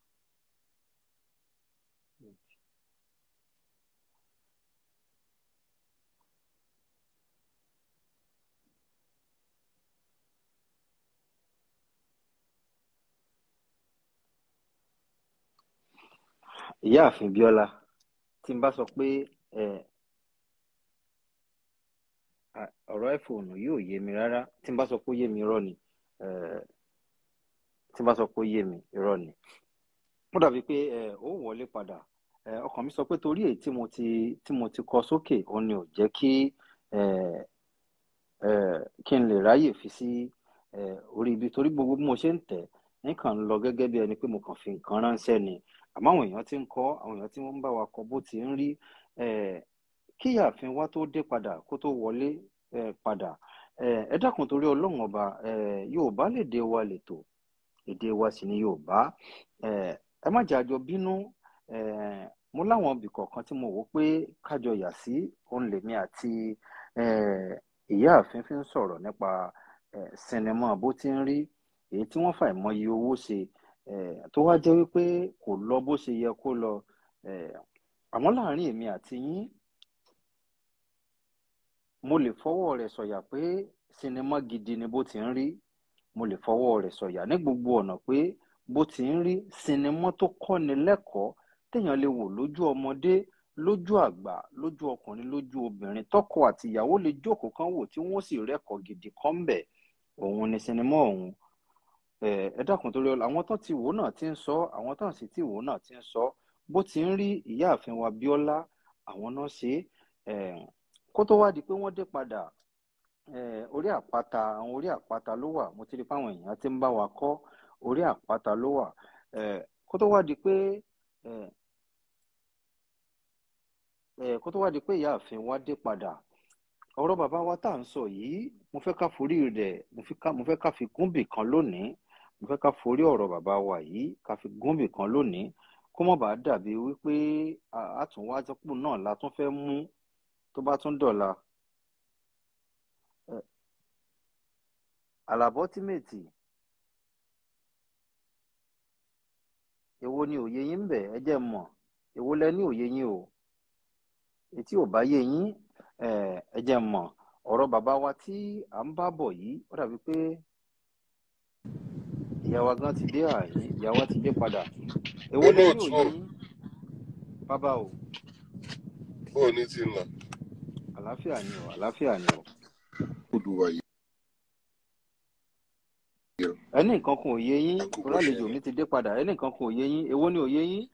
ìyáàfin Bíọ́lá tí n bá sọ pé ẹ à, ọ̀rọ̀ iPhone yóò yé mi rárá tí n bá sọ pé ó yé mi irọ́ ni ẹ tí n bá sọ pé ó yé mi irọ́ ni ó dàbí pé ẹ ó wọlé padà ẹ ọkàn mi sọ pé torí èyí tí mo ti tí mo ti kọ sókè òun ni ò jẹ́ kí ẹ ẹ kí n lè ráyè fi sí ẹ orí ibi torí gbogbo bí mo ṣe ń tẹ̀ nǹkan ń lọ gẹ́gẹ́ bí ẹni pé mo kàn fi nǹkan ránṣẹ́ ni àmọ́ àwọn èèyàn ti ń kọ́ àwọn èèyàn tí wọ́n ń bá wa kọ bó ti ń rí ẹ kí ìyáàfin wa tó dé padà kó tó wọlé ẹ padà ẹ ẹ dákun torí ọlọ́run ọba ẹ Yorùbá lèdè wa lètò èdè wa sì ni Yorùbá ẹ ẹ má jẹ́ àjọ bínú ẹ mo láwọn ibì kọ̀ọ̀kan tí mo wò pé kájọ yà sí òun lèmi àti ẹ ìyáàfin fi ń sọ̀rọ̀ nípa ẹ sinimá bó ti ń rí èyí tí wọ́n fà ìmọye owó ṣe ẹ tó wá jẹ́ wípé kò lọ bó ṣe yẹ kó lọ ẹ àmọ́ láàrin èmi àti yín mo lè fọwọ́ rẹ̀ sọ̀yà pé sinimá gidi ni bó ti ń rí mo lè fọwọ́ rẹ̀ sọ̀yà ní gbogbo ọ̀nà pé bó ti ń rí sinimá tó kọ́ni lẹ́kọ̀ọ́ téèyàn lè wò lójú ọmọdé lójú àgbà lójú ọkùnrin lójú obìnrin tọkọ àti ìyàwó lè jókòó kan wò tí wọ́n sì rẹ́kọ̀ọ́ gidi kan ń bẹ̀ òun ni sinimá ọ̀hún ẹ ẹ dákun torí ọlọ àwọn tó ti wò náà ti ń sọ àwọn tó sì ti wò náà ti ń sọ bó ti ń rí ìyáàfin wa Bíọ́lá àwọn náà ṣe é ẹ kó tó wá di pé wọ́n dé padà ẹ orí àpáta àwọn orí àpáta ló wà mo ti rí pé àwọn èèyàn ti ń bá wa kọ́ orí àpáta ló wà ẹ kó tó wá di pé ẹ ẹ kó tó wá di pé ìyáàfin wa dé padà ọ̀rọ̀ bàbá wa tá à ń sọ yìí mo fẹ́ ká forí rẹ̀ mo fi ká mo fẹ́ ká fi gúnbì kan lónìí mo fẹ́ ká forí ọ̀rọ̀ bàbá wa yìí ká fi gúnbì kan lónìí kó má bàa dàbí wípé àtúnwájọpọ náà la tún fẹ́ mú tó bá tún dọ̀la ẹ, àlàbọ́tímẹ̀tì èwo ni òye yín ń bẹ ẹ jẹ́ n mọ̀ èwo lẹ ní òye yín o etí ò bá yé yín Eh, ẹ jẹ́ n mọ̀ ọ̀rọ̀ bàbá wa tí à ń bá bọ̀ yìí ó dàbí pé ìyá wa gan ti dé àyè ìyá wa ti dé padà èwo lẹ́yìn olóòtú òye yín bàbá o bóò ní ti ń lọ àlàáfíà ni o àlàáfíà ni o olùwà yìí ẹni nǹkan kan ò yé yín àkókò torí àlejò ṣẹlẹ̀ mi ti dé padà ẹni nǹkan kan ò yé yín èwo ni ò yé yín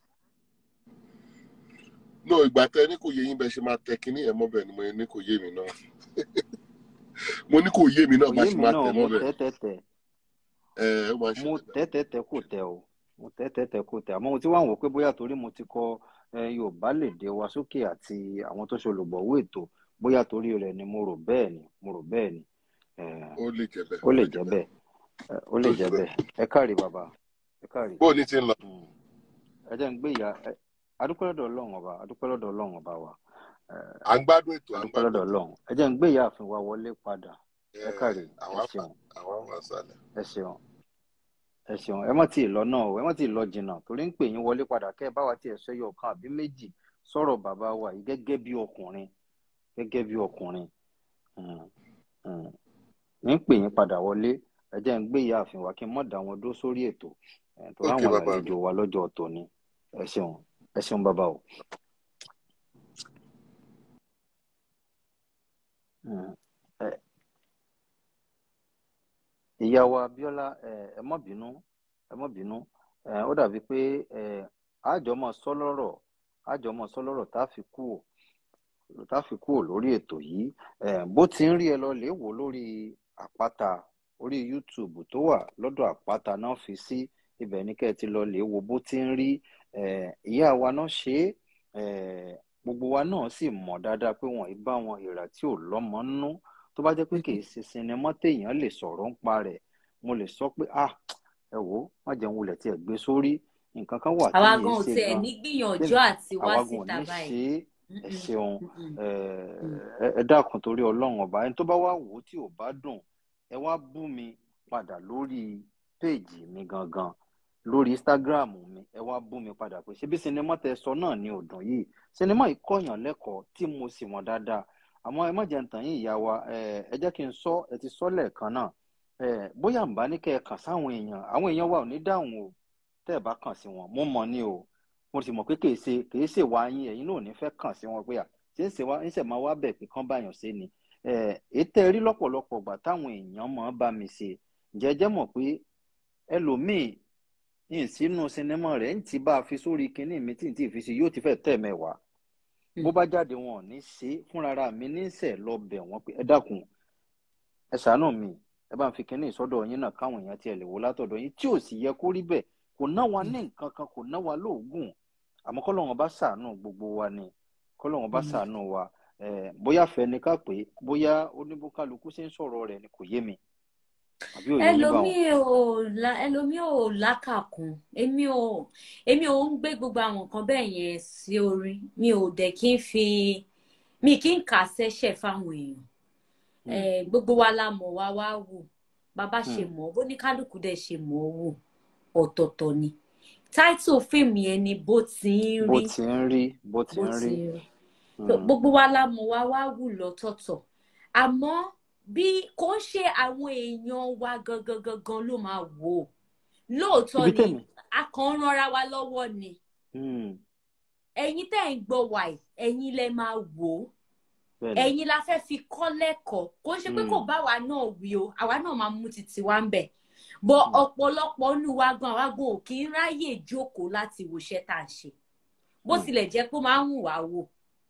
no ìgbà tẹ ní kò yé yín bẹ ṣe máa tẹ kínní ẹ mọ́bẹ̀ ni mo ní kò yé mi náà mo ní kò yé mi náà kò bá yé ṣe mi máa náà tẹ mo mọ́bẹ̀ tẹ́ tẹ́ tẹ́ ẹ ẹ ó máa ń mo ṣẹlẹ̀ bẹ́ẹ̀ tẹ́ tẹ́ tẹ́ kò tẹ́ o mo tẹ́ tẹ́ tẹ́ kò tẹ́ àmọ́ mo ti wá ń wò pé bóyá torí mo ti kọ eh, Yorùbá lè dé wa sókè àti àwọn tó ṣe olùgbọ̀wọ́ ètò bóyá torí rẹ̀ ni mo rò bẹ́ẹ̀ ni mo rò bẹ́ẹ̀ ni Eh, ó lè jẹ bẹ́ẹ̀ ó ó lè lè jẹ jẹ́ bẹ́ẹ̀ bẹ́ẹ̀ Eh, ó lè ó lè jẹ́ jẹ bẹ́ẹ̀ bẹ́ẹ̀ ẹ káàrí bàbá ẹ káàrí bóò ní ti ń lọ Mm. ẹ jẹ́ ń gbé ìyá ẹ- adúpẹ́ lọ́dọ̀ Ọlọ́run ọba adúpẹ́ lọ́dọ̀ Ọlọ́run ọba wa Eh, à ń gbádùn ètò à ń adúpẹ́ gbádùn lọ́dọ̀ ètò Ọlọ́run ẹ jẹ́ ń gbé ìyá àfin wa wọlé padà ẹ ẹ káàrí ẹ àwọn àfà ṣeun àwọn àfà sálẹ̀ ẹ ṣeun ẹ ṣeun ẹ má tíì lọ náà o ẹ má tíì lọ jìnnà torí ń pè yín wọlé padà kẹ́ ẹ bá wa tiẹ̀ sọ ẹyọ kan àbí méjì sọ̀rọ̀ bàbá wa yìí gẹ́gẹ́ bí ọkùnrin gẹ́gẹ́ bí ọkùnrin Mm, mm. ń pè yín padà wọlé ẹ jẹ́ ń gbé ìyá àfin wa kí n mọ̀ dá wọn dó sórí ètò Eh, torí ókè àwọn bàbá mi àlejò wa lọ́jọ́ tòní ẹ ṣeun ẹ ṣeun bàbá o. Mm. Ẹ- ìyá wa Abíọ́lá ẹ ẹ má bínú ẹ má bínú ẹ ó dàbí pé ẹ àjọmọ sọlọrọ àjọmọ sọlọrọ tá a fi kú ò tá a fi kú ò lórí ètò yìí ẹ bó ti ń rí ẹ lọ lè wò lórí àpáta orí YouTube tó wà lọ́dọ̀ àpáta náà fi sí ibẹ̀ ní kẹ́ ẹ ti lọ lè wo bó ti ń rí ẹ ìyá wa náà ṣe é ẹ gbogbo wa náà sì mọ̀ dáadáa pé wọn ì bá wọn ìrà tí ò lọ́mọ nínú tó bá jẹ́ pé kì í ṣe sinimá téèyàn lè sọ̀rọ̀ ń pa rẹ̀ mo lè sọ pé ah ẹ wò ó má jẹun wulẹ̀ tí ẹ gbé sórí nǹkan kan wà tí àwa mi gan ì ò ṣe tiẹ̀ gan ní gbìyànjú tẹ́mi àti wá àwa gan ò síta ní báyìí ṣe é ẹ Mm-mm, ṣeun mm-mm, ẹ mm. ẹ- ẹ dákun torí ọlọ́run ọba ẹni tó bá wá wò ó tí ò bá dùn ẹ wá bú mi padà lórí péèjì mi gangan lórí Instagram mi ẹ wá bú mi padà pé ṣebí sinimá tẹ sọ náà ni ò dùn yìí sinimá yìí kọ̀yàn lẹ́kọ̀ọ́ tí mo sì mọ̀ dáadáa àmọ́ ẹ má jẹ́ ń tàn yín ìyá wa ẹ ẹ jẹ́ kí n sọ ẹ ti sọ lẹ́ẹ̀kan náà ẹ bóyá ń bá ní kẹ́ ẹ kàn sáwọn èèyàn àwọn èèyàn wa ò ní dáhùn o tẹ́ ẹ bá kàn sí wọn mo mọ̀ ni o mo sì mọ̀ pé kìí ṣe kìí ṣe wá yín ẹ̀yin náà ò ní fẹ́ kàn sí wọn pé à ṣé ń ṣe wá ń ṣe máa wá bẹ̀ pé kán báyàn ṣe ni ẹ ètò rí lọ́pọ̀lọpọ̀ gbà táwọn èèyàn máa bá mi ṣe jẹ́jẹ́ mọ̀ pé ẹlòmíì yìí sínú sinimá rẹ̀ ń ti bá a fi sórí kinní mi tí n tí ì fi sí yóò ti fẹ́ tẹ̀ mẹ́wàá bó bá jáde wọn ò ní ṣe é fúnra mi níṣẹ́ lọ bẹ̀ wọ́n pé ẹ dákun ẹ ṣàánú mi ẹ bá ń fi kinní ìsọdọ̀ yín náà káwọn èèyàn tiẹ̀ lè wò látọ̀dọ̀ yín tí ò sì yẹ kó rí bẹ́ẹ̀ kò ná wa ní nǹkan kan kò ná wa lóògùn àmọ́ kọ́lọ́run bá ṣàánú gbogbo wa ni kọ́lọ́run bá ṣàánú wa eh, bóyá fẹ́ ni ká pé bóyá oníbókálukú ṣe ń sọ̀rọ̀ rẹ̀ ni kò yé mi àbí òye yín báwọn. ẹlòmíì ò la ẹlòmíì ò lákàkún èmi ò èmi ò ń gbé gbogbo àwọn nǹkan bẹ́ẹ̀ yẹn sí orí mi ò dẹ̀ kí n fi mi kí n kà sẹ́sẹ̀ fáwọn èèyàn Hmm. Eh, gbogbo wa la mọ̀ wá wá wò bàbá ṣe Hmm. mọ̀ bó ní kálukú dẹ̀ ṣe mọ̀ ọ́ wò ọ̀tọ̀ọ̀tọ̀ ni táìtò fíìmù yẹn ni bó ti ń bó rí ti ń rí bó ti bó ń ti rí. ń rí Hmm. So, gbogbo wa la mọ̀ wá wá wù lọ́tọ̀ọ̀tọ̀ àmọ́ bí kò ń ṣe àwọn èèyàn wa gangan gangan ló máa wò ó lóòótọ́ ibi ni tẹ̀mí. a kàn ń ranra wa lọ́wọ́ ni Hmm. ẹ̀yin tẹ́ ń gbọ́ wa yìí ẹ̀yin lẹ máa wò ó bẹ́ẹ̀ni. ẹ̀yin la fẹ́ fi kọ́ lẹ́kọ̀ọ́ kò ń ṣe pé Hmm. kò bá wa náà wí o àwa náà máa mú títí wa ń bẹ̀ bọ́ Hmm. ọ̀pọ̀lọpọ̀ nínú wa gan àwa gan ò kí ń ráyè jókòó láti wo iṣẹ́ tá à ń ṣe bó Hmm. tilẹ̀ jẹ́ pé ó máa ń wù wá wò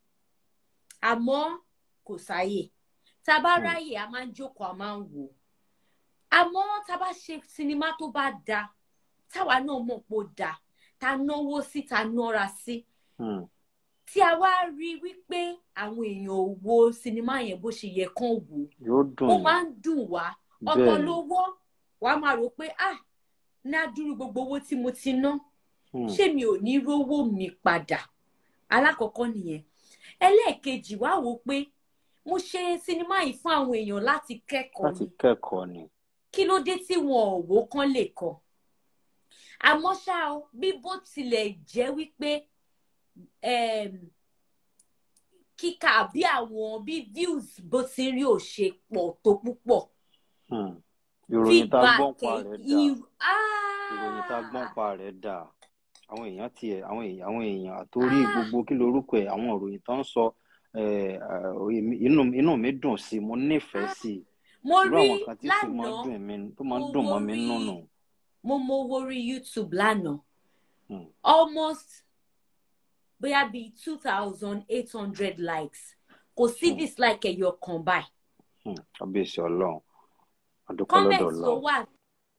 àmọ́ kò sáyè tá a bá Hmm. ráyè a máa ń jókòó a máa ń wò àmọ́ tá a bá ṣe sinimá tó bá da táwa náà mọ̀ pé ó da tá a náwó sí tá a nọ́ra sí Hmm. tí a wá rí wípé àwọn èèyàn ò wo sinimá yẹn bó ṣe yẹ kán wò yóò dùn ó yín máa ń dùn wá ọ̀tọ̀ bẹ́ẹ̀ni. lówó wàá máa rò pé ah ní adúrú gbogbo owó tí mo ti ná Hmm. ṣé mi ò ní rówó mi padà alákọ̀ọ́kọ́ nìyẹn ẹlẹ́ẹ̀kejì wá wò pé mo ṣe sinimá yìí fún àwọn èèyàn láti kẹ́kọ̀ọ́ láti ni kẹ́kọ̀ọ́ ni. kí ló dé tí wọn ò wò kán lè kọ́ àmọ́ ṣá o bí bó tilẹ̀ jẹ́ wípé em, kíkà bí àwọn bí views bó ti rí ò ṣe pọ̀ tó púpọ̀ Hmm. ìròyìn tá a gbọ́n feedback pa ẹ̀ rẹ̀ dà irú ìròyìn tá a gbọ́n pa rẹ̀ dà àwọn èèyàn tiẹ̀ àwọn èèyàn àwọn èèyàn àtórí gbogbo kí lorúkọ ẹ̀ àwọn ìròyìn tó ń sọ eh, ah, èmi- inú inú mi dùn sí i mo nífẹ̀ẹ́ sí i mo irú rí àwọn kan tí sì máa ń lánàá dùn mí tó máa ń mo dùn wo mọ́ mi rí nínú mo mo wo rí youtube lánàá Hmm. almost bóyá bíi two thousand eight hundred likes kò sí Hmm. dislike ẹyọ kan báyìí Hmm. kábíyèsí ọlọ́run àdúpẹ́ comment lọ́dọ̀ tó ọlọ́run wà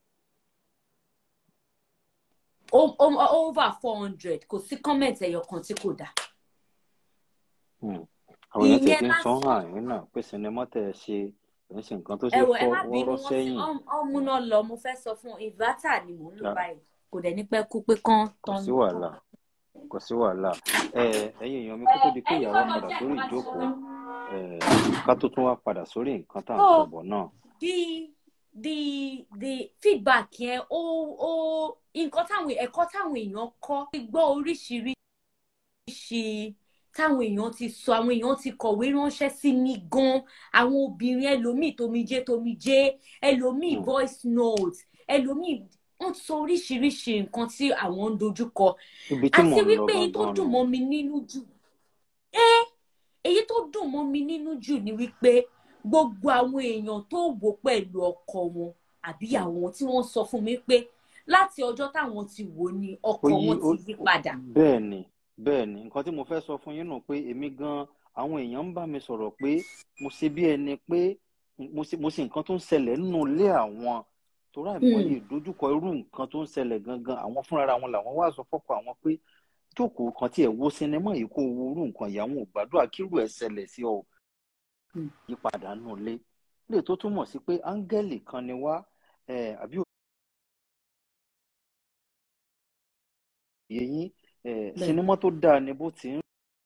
o- o- over four hundred kò sí comment ẹyọ kan tí kò dá Hmm. àwọn èèyàn tiẹ̀ ìyẹn ti ń sọ lásán hàn yín náà pé sinimá tẹ̀ ẹ ṣe kì í ṣe nǹkan tó ẹ ṣe wò ẹ fọ́ má bínú wọ́rọ́ wọn sí sẹ́yìn ọmú náà lọ mo fẹ́ sọ fún inverter ni mò ń lò Ah, báyìí kò dẹ̀ ní pẹ́ kú pé kán kò tán sí wàhálà kò sí wàhálà ẹ ẹ̀yin èèyàn mi kó tó di pé ìyàwó padà sórí ìjókòó ẹ ká tó tún wá padà sórí nǹkan tá à ń so sọ bọ̀ náà the the the feedback yẹn ó ó nǹkan táwọn ẹ̀kọ́ táwọn èèyàn kọ́ gbọ́ oríṣiríṣi táwọn èèyàn ti sọ àwọn èèyàn ti kọ̀wé ránṣẹ́ sí mi gan àwọn obìnrin ẹlòmíì tomijé tomijé ẹlòmíì Hmm. voice note ẹlòmíì wọ́n sọ oríṣiríṣi nǹkan tí àwọn ń dojúkọ ibi tí mò àti ń lọ wípé èyí tó gangan dùn nù mọ́ mi nínú jù ẹ́ èyí tó dùn mọ́ mi nínú jù ni wípé gbogbo àwọn èèyàn tó wò pẹ̀lú ọkọ wọn àbí àwọn tí wọ́n sọ fún mi pé láti ọjọ́ táwọn ti wò ni ọkọ ó yí wọn ó ti yí padà. bẹ́ẹ̀ ni bẹ́ẹ̀ ni nǹkan tí mo fẹ́ sọ fún yín nù pé èmi gan àwọn èèyàn ń bá mi sọ̀rọ̀ pé mo ṣe bí ẹni pé mo ṣe mo ṣe nǹkan tó ń ṣẹlẹ̀ nínú ilé àwọn torí àìmọye Hmm. ìdojúkọ irú nǹkan tó ń ṣẹlẹ̀ gangan àwọn fúnra wọn làwọn wá sọ fọ́kọ àwọn pé jókòó kan tí ẹ wo sinimá yìí kó wo irú nǹkan yìí àwọn ò gbàdúrà kírú ẹ̀ ṣẹlẹ̀ sí ọ Hmm. yípadà nù ilé lè tó túmọ̀ sí pé áńgẹ́lì kan ni wá eh, àbí òye yín eh, bẹ́ẹ̀ sinimá tó dáa ni bó ti ń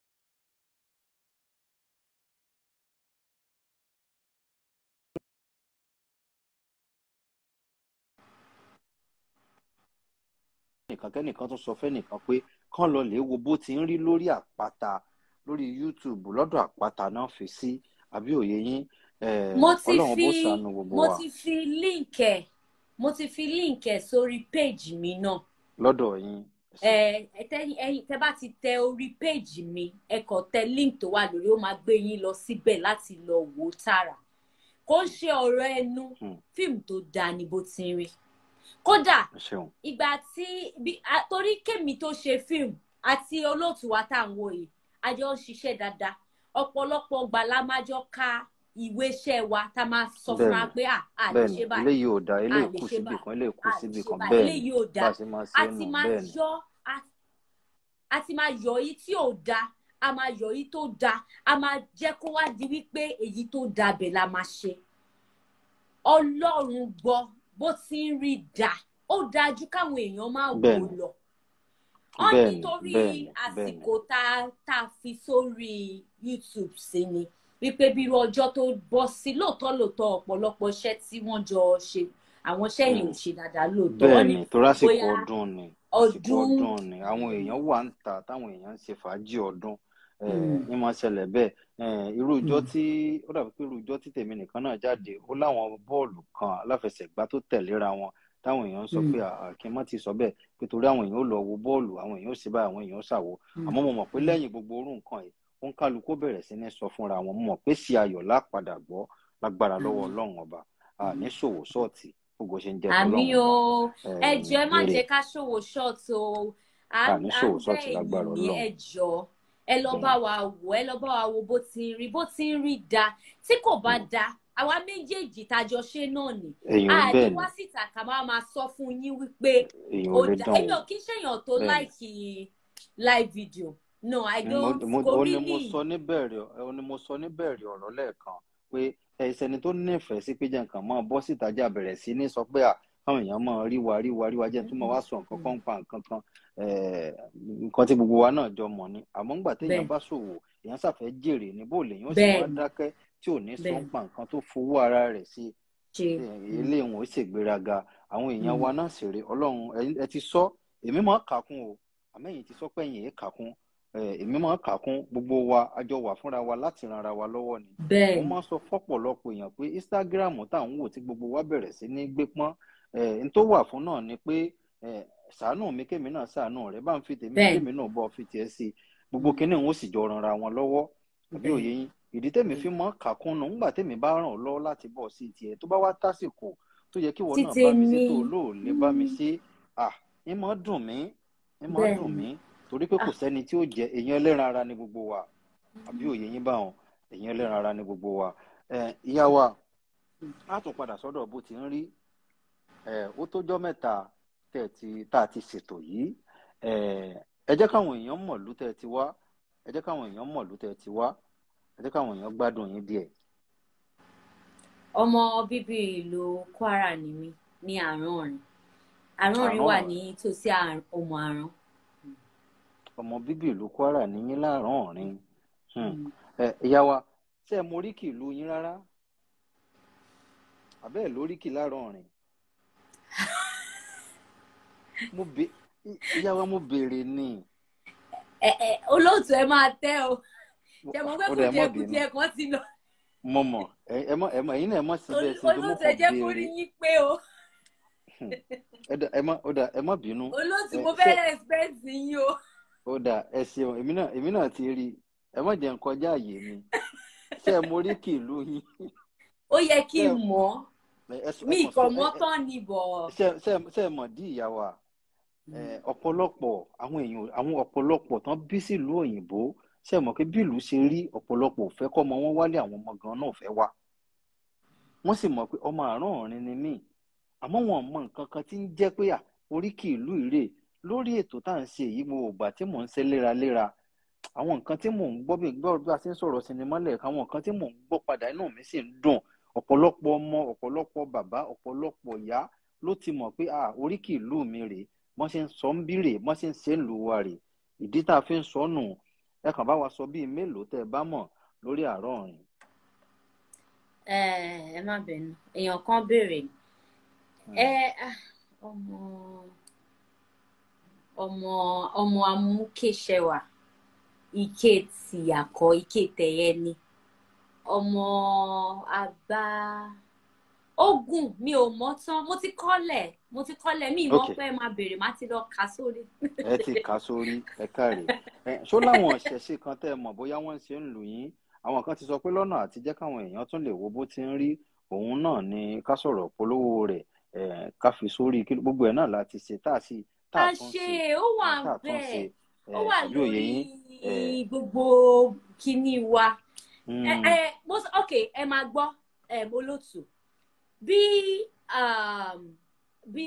nìkan kẹ́nìkan tún sọ fẹ́nìkan pé kán lọ lè wo bó ti ń rí lórí àpáta lórí YouTube lọ́dọ̀ àpáta náà fi sí àbí òye yín eh, mo ti ọlọ́run bó fi ṣàánú gbogbo mo wa ti fi link ẹ̀ mo ti fi link ẹ̀ sórí page mi náà lọ́dọ̀ yín ẹ ẹ tẹ ẹyin tẹ bá ti tẹ orí péèjì mi ẹ kàn tẹ link tó wà lórí ó máa gbé yín lọ síbẹ̀ láti lọ wò ó tààrà kó ń ṣe ọ̀rọ̀ ẹnu Hmm. fíìmù tó dáa ni bó ti ń rí kódà ẹ ṣeun ìgbà tí bí- a- torí kémi tó ṣe fíìmù àti olóòtú wa tá à ń wò yìí a jọ ń ṣiṣẹ́ dáadáa ọ̀pọ̀lọpọ̀ gbà la máa jọ ka ìwé iṣẹ́ wa tá a máa sọ fúnra bẹ́ẹ̀ni pé à à lè bẹ́ẹ̀ni ṣe báyìí eléyìí ò dáa à eléyìí lè kù ṣe síbì báyìí kan eléyìí kù à lè síbì ṣe kan báyìí bẹ́ẹ̀ni eléyìí ò bá dáa a ṣe máa ṣe a é ti nù máa bẹ́ẹ̀ni yọ a- a ti máa yọ èyí tí ò dáa a máa yọ èyí tó dáa a máa jẹ́ kó wá di wípé èyí tó dáa bẹ̀ la máa ṣe ọlọ́run gbọ́ bó ti ń rí dà ó dájú káwọn èèyàn máa wò bẹ́ẹ̀ni lọ wọn bẹ́ẹ̀ni nítorí bẹ́ẹ̀ni bẹ́ẹ̀ni àsìkò tá tá a fi sórí youtube sí ni wípé bí irú ọjọ́ tó bọ́ sí lóòótọ́ lóòótọ́ ọ̀pọ̀lọpọ̀ iṣẹ́ tí wọ́n jọ ṣe àwọn iṣẹ́ yẹn ò Hmm. ṣe dáadáa lóòótọ́ wọ́n ní bẹ́ẹ̀ni torí àsìkò bóyá ọdún ni àsìkò ọdún ọdún ni àwọn èèyàn wà ń ta táwọn èèyàn ń ṣe fàájì ọdún eh, Hmm. ní máa ṣẹlẹ̀ bẹ́ẹ̀ eh, irú ìjọ Hmm. tí ó dàbí pé irú ìjọ tí tèmi nìkan náà jáde ó láwọn bọ́ọ̀lù kan aláfẹsẹ̀gbá tó tẹ̀léra wọn táwọn èèyàn ń sọ Hmm. pé "Ah, kí n má ti sọ bẹ́ẹ̀ pé torí àwọn èèyàn ó lọ wo bọ́ọ̀lù àwọn èèyàn ó sì bá àwọn èèyàn ó ṣàwo Hmm. àmọ́ mo mọ̀ pé Hmm. lẹ́yìn gbogbo orú nǹkan yìí ó ń kálukú bẹ̀rẹ̀ sí ní sọ fúnra wọn mo mọ̀ pé sí ayọ̀ lápadà gbọ́ lágbára lọ́wọ́ Hmm. ọlọ́run ọba a Hmm. ní ṣòwò ṣọ́ọ̀tì gbogbo ṣe ń jẹ́ àmì tọ́lọ́run o ọba ẹ eh, jọ̀ọ́ ẹ má èrè jẹ́ ká ṣòwò ṣọ́ọ̀tì o à a ń ní à ń ṣòwò bẹ̀ ṣọ́ọ̀tì lágbára yín ní ọlọ́run ẹ jọ̀ọ́ ẹ lọ bá bẹ́ẹ̀ wa wò ẹ lọ bá wa wo bó ti ń rí bó ti ń rí da tí kò bá Hmm. da àwa méjèèjì tájọ ṣe náà ni èèyàn a lè bẹ́ẹ̀ ni wá síta ká máa máa sọ fún yín wípé èèyàn ó ò lè da dán èmi wò ò kí ń ṣèyàn tó bẹ́ẹ̀ ni láìkì live video no i mo don't mo kò ó ní mo really sọ níbẹ̀rẹ̀ ó ní mo sọ níbẹ̀rẹ̀ ọ̀rọ̀ lẹ́ẹ̀kan pé ẹsẹ̀ni tó nífẹ̀ẹ́ sí pé jẹ́ nǹkan máa bọ́ síta jà bẹ̀rẹ̀ sí ní sọ pé à káwọn èèyàn máa rí wa rí wa rí wa jẹ́ tó máa wá sọ nǹkan kan pa nǹkan kan eh, nǹkan tí gbogbo wa náà jọ mọ̀ ni àmọ́ ńgbà téèyàn bẹ́ẹ̀ bá ṣòwò èèyàn ṣàfẹ́ jèrè ní bó lèèyàn ó sì bẹ́ẹ̀ wá ni dákẹ́ tí ò ní sọ bẹ́ẹ̀ ń pa nǹkan tó fowó ara rẹ̀ sí ṣe ilé wọn ó ṣègbéraga àwọn èèyàn Mm. wa náà sì rè ọlọ́run ẹ- ẹ ti sọ èmi máa kà kún o àmẹ́yìn ti sọ pé ẹ̀yìn èé kà kún eh, èmi máa ń kà kún gbogbo wa a jọ wà fúnra wa láti ran ara wa lọ́wọ́ ni bẹ́ẹ̀ mo ni máa ń sọ fọ́pọ̀lọpọ̀ èèyàn pé Instagram tá à ń wò tí gbogbo wa bẹ̀rẹ̀ sí ní gbé pọ́n eh, n tó wà fún náà ni pé eh, ṣàánú mi kémi náà ṣàánú rẹ bá ń fi tèmi bẹ́ẹ̀ kémi náà bọ́ fi tiẹ̀ sí i gbogbo kinní òun ó sì jọ ranra wọn lọ́wọ́ àbí bẹ́ẹ̀ òye yín ìdí tèmi fi mọ́ kàkúnnù ńgbà tèmi bá ràn ọ́ lọ́wọ́ láti bọ̀ sí tiẹ̀ tó bá wá tásìkò tó yẹ kí ìwọ náà títí bá mi sí ní tó lóò lè bá mi sí à ń mọ́ dùn mí ń mọ́ bẹ́ẹ̀ dùn ni mí torí pé kò ah sẹ́ni tí ó jẹ èèyàn ẹlẹ́ran ara ní gbogbo wa àbí òye yín báwọn èèyàn ẹlẹ́ran ara ní gbogbo wa ẹ ìyá wa á tún padà sọ́dọ̀ bó ti ń rí ẹ ó tójọ́ mẹ́ta tẹ̀ ti tá a ti ṣètò yìí ẹ ẹ jẹ́ káwọn èèyàn mọ̀lú tẹ̀ ti wá ẹ jẹ́ káwọn èèyàn mọ̀lú tẹ̀ ti wá ẹ jẹ́ káwọn èèyàn gbádùn yín díẹ̀. ọmọ bíbí ìlú Kwara ni mí ní Àránọ̀rìn Àránọ̀rìn wà àrán ní tòsí Òmù Àrán ọmọ bíbí ìlú Kwara ní yín láàrán ọ̀rin Mm. ẹ ìyá wa ṣé ẹ mọ oríkì ìlú yín rárá àbẹ́ ẹ̀ lóríkì láàrán ọ̀rin mo bè ìyá wa mo béèrè ni ẹ ẹ olóòtú ẹ máa tẹ o ṣe mọ̀ pé ó dẹ̀ ẹ mọ̀ kùjẹkùjẹ bínú kan ti lọ mo mọ̀ ẹ ẹ mọ̀ ẹ mọ̀ ẹ̀yin náà ẹ mọ̀ síbẹ̀ sí pé mo olóòtú ẹ kàn jẹ́ kó rí béèrè yín pé o Hmm. ẹ dà ẹ mọ̀ ó dà ẹ mọ̀ bínú olóòtú ẹ mo ṣé fẹ́ respect yín o ó dà ẹ ṣeun èmi náà èmi náà ti rí ẹ mọ̀ jẹ́ n kọjá àyè mi ṣé ẹ mọ oríkì ìlú yín ó yẹ kí ṣé n mọ̀ ẹ ẹ sọ- mí ẹ kàn sọ ìkọ̀ ẹ mọ́ ẹ tán ni bọ̀ ṣé ṣé ṣé ẹ mọ̀ dí ìyá wa ẹ ọ̀pọ̀lọpọ̀ àwọn èèyàn àwọn ọ̀pọ̀lọpọ̀ tán bí sílùú òyìnbó ṣe mọ̀ pé bí ìlú ṣe rí ọ̀pọ̀lọpọ̀ ò fẹ́ kọ́ ọmọ wọn wálé àwọn ọmọ gan náà ò fẹ́ wá wọ́n sì mọ̀ pé ọmọ àárọ̀ ọ̀rin ni mí àmọ́ wọn mọ nǹkan kan tí ń jẹ́ pé à oríkì ìlú ìrè lórí ètò tá à ń ṣe yìí gbogbo ìgbà tí mò ń ṣe léraléra àwọn nǹkan tí mò ń gbọ́ bí gbọ́ bí a ti ń sọ̀rọ̀ sinimá lẹ́ẹ̀kan àwọn nǹkan tí mò ń gbọ́ padà inú mi sì ń dùn ọ̀pọ̀lọpọ̀ ọmọ ọ̀pọ̀lọpọ̀ bàbá ọ̀pọ̀lọpọ̀ ìyá ló ti mọ̀ pé à oríkì ìlú mi rèé wọ́n ṣe ń sọ ń bí rèé wọ́n ṣe ń ṣe ń lù wá rèé ìdí tá a fi ń sọ nù ẹ kàn bá wa sọ bíi mélòó tẹ́ ẹ bá mọ̀ lórí àárọ̀ ọ̀rìn. ẹ ẹ má bẹ̀nu èèyàn kan béèrè ẹ ah, ọmọ ọmọ ọmọ amúkéṣẹwà ike tìyàkọ ike tẹyẹ ni ọmọ àgbà ogun mi ò mọ̀ tán mo ti kọ́lẹ̀ mo ti kọ́lẹ̀ mi ìmọ̀ Ok. pé ẹ máa béèrè má ti lọ kà sórí. ẹ ti kà sórí ẹ káre ẹ ṣó láwọn ìṣẹ̀ṣe kan tẹ́ ẹ mọ̀ bóyá wọ́n ṣe ń lù yín àwọn kan ti sọ pé lọ́nà àti jẹ́ káwọn èèyàn tún lè wo bó ti ń rí òun náà ni ká sọ̀rọ̀ polówó rẹ̀ ẹ ká fi sórí kí gbogbo ẹ̀ náà láti ṣe tá a sì tá a a tún ṣe ṣe ó wà tá a tún ṣe bẹ́ẹ̀ ẹ ó wà àbí òye lórí yín ẹ gbogbo kíní wa ẹ mm, ẹ mo sọ ok ẹ máa gbọ́ ẹ mo lótú bí um, bí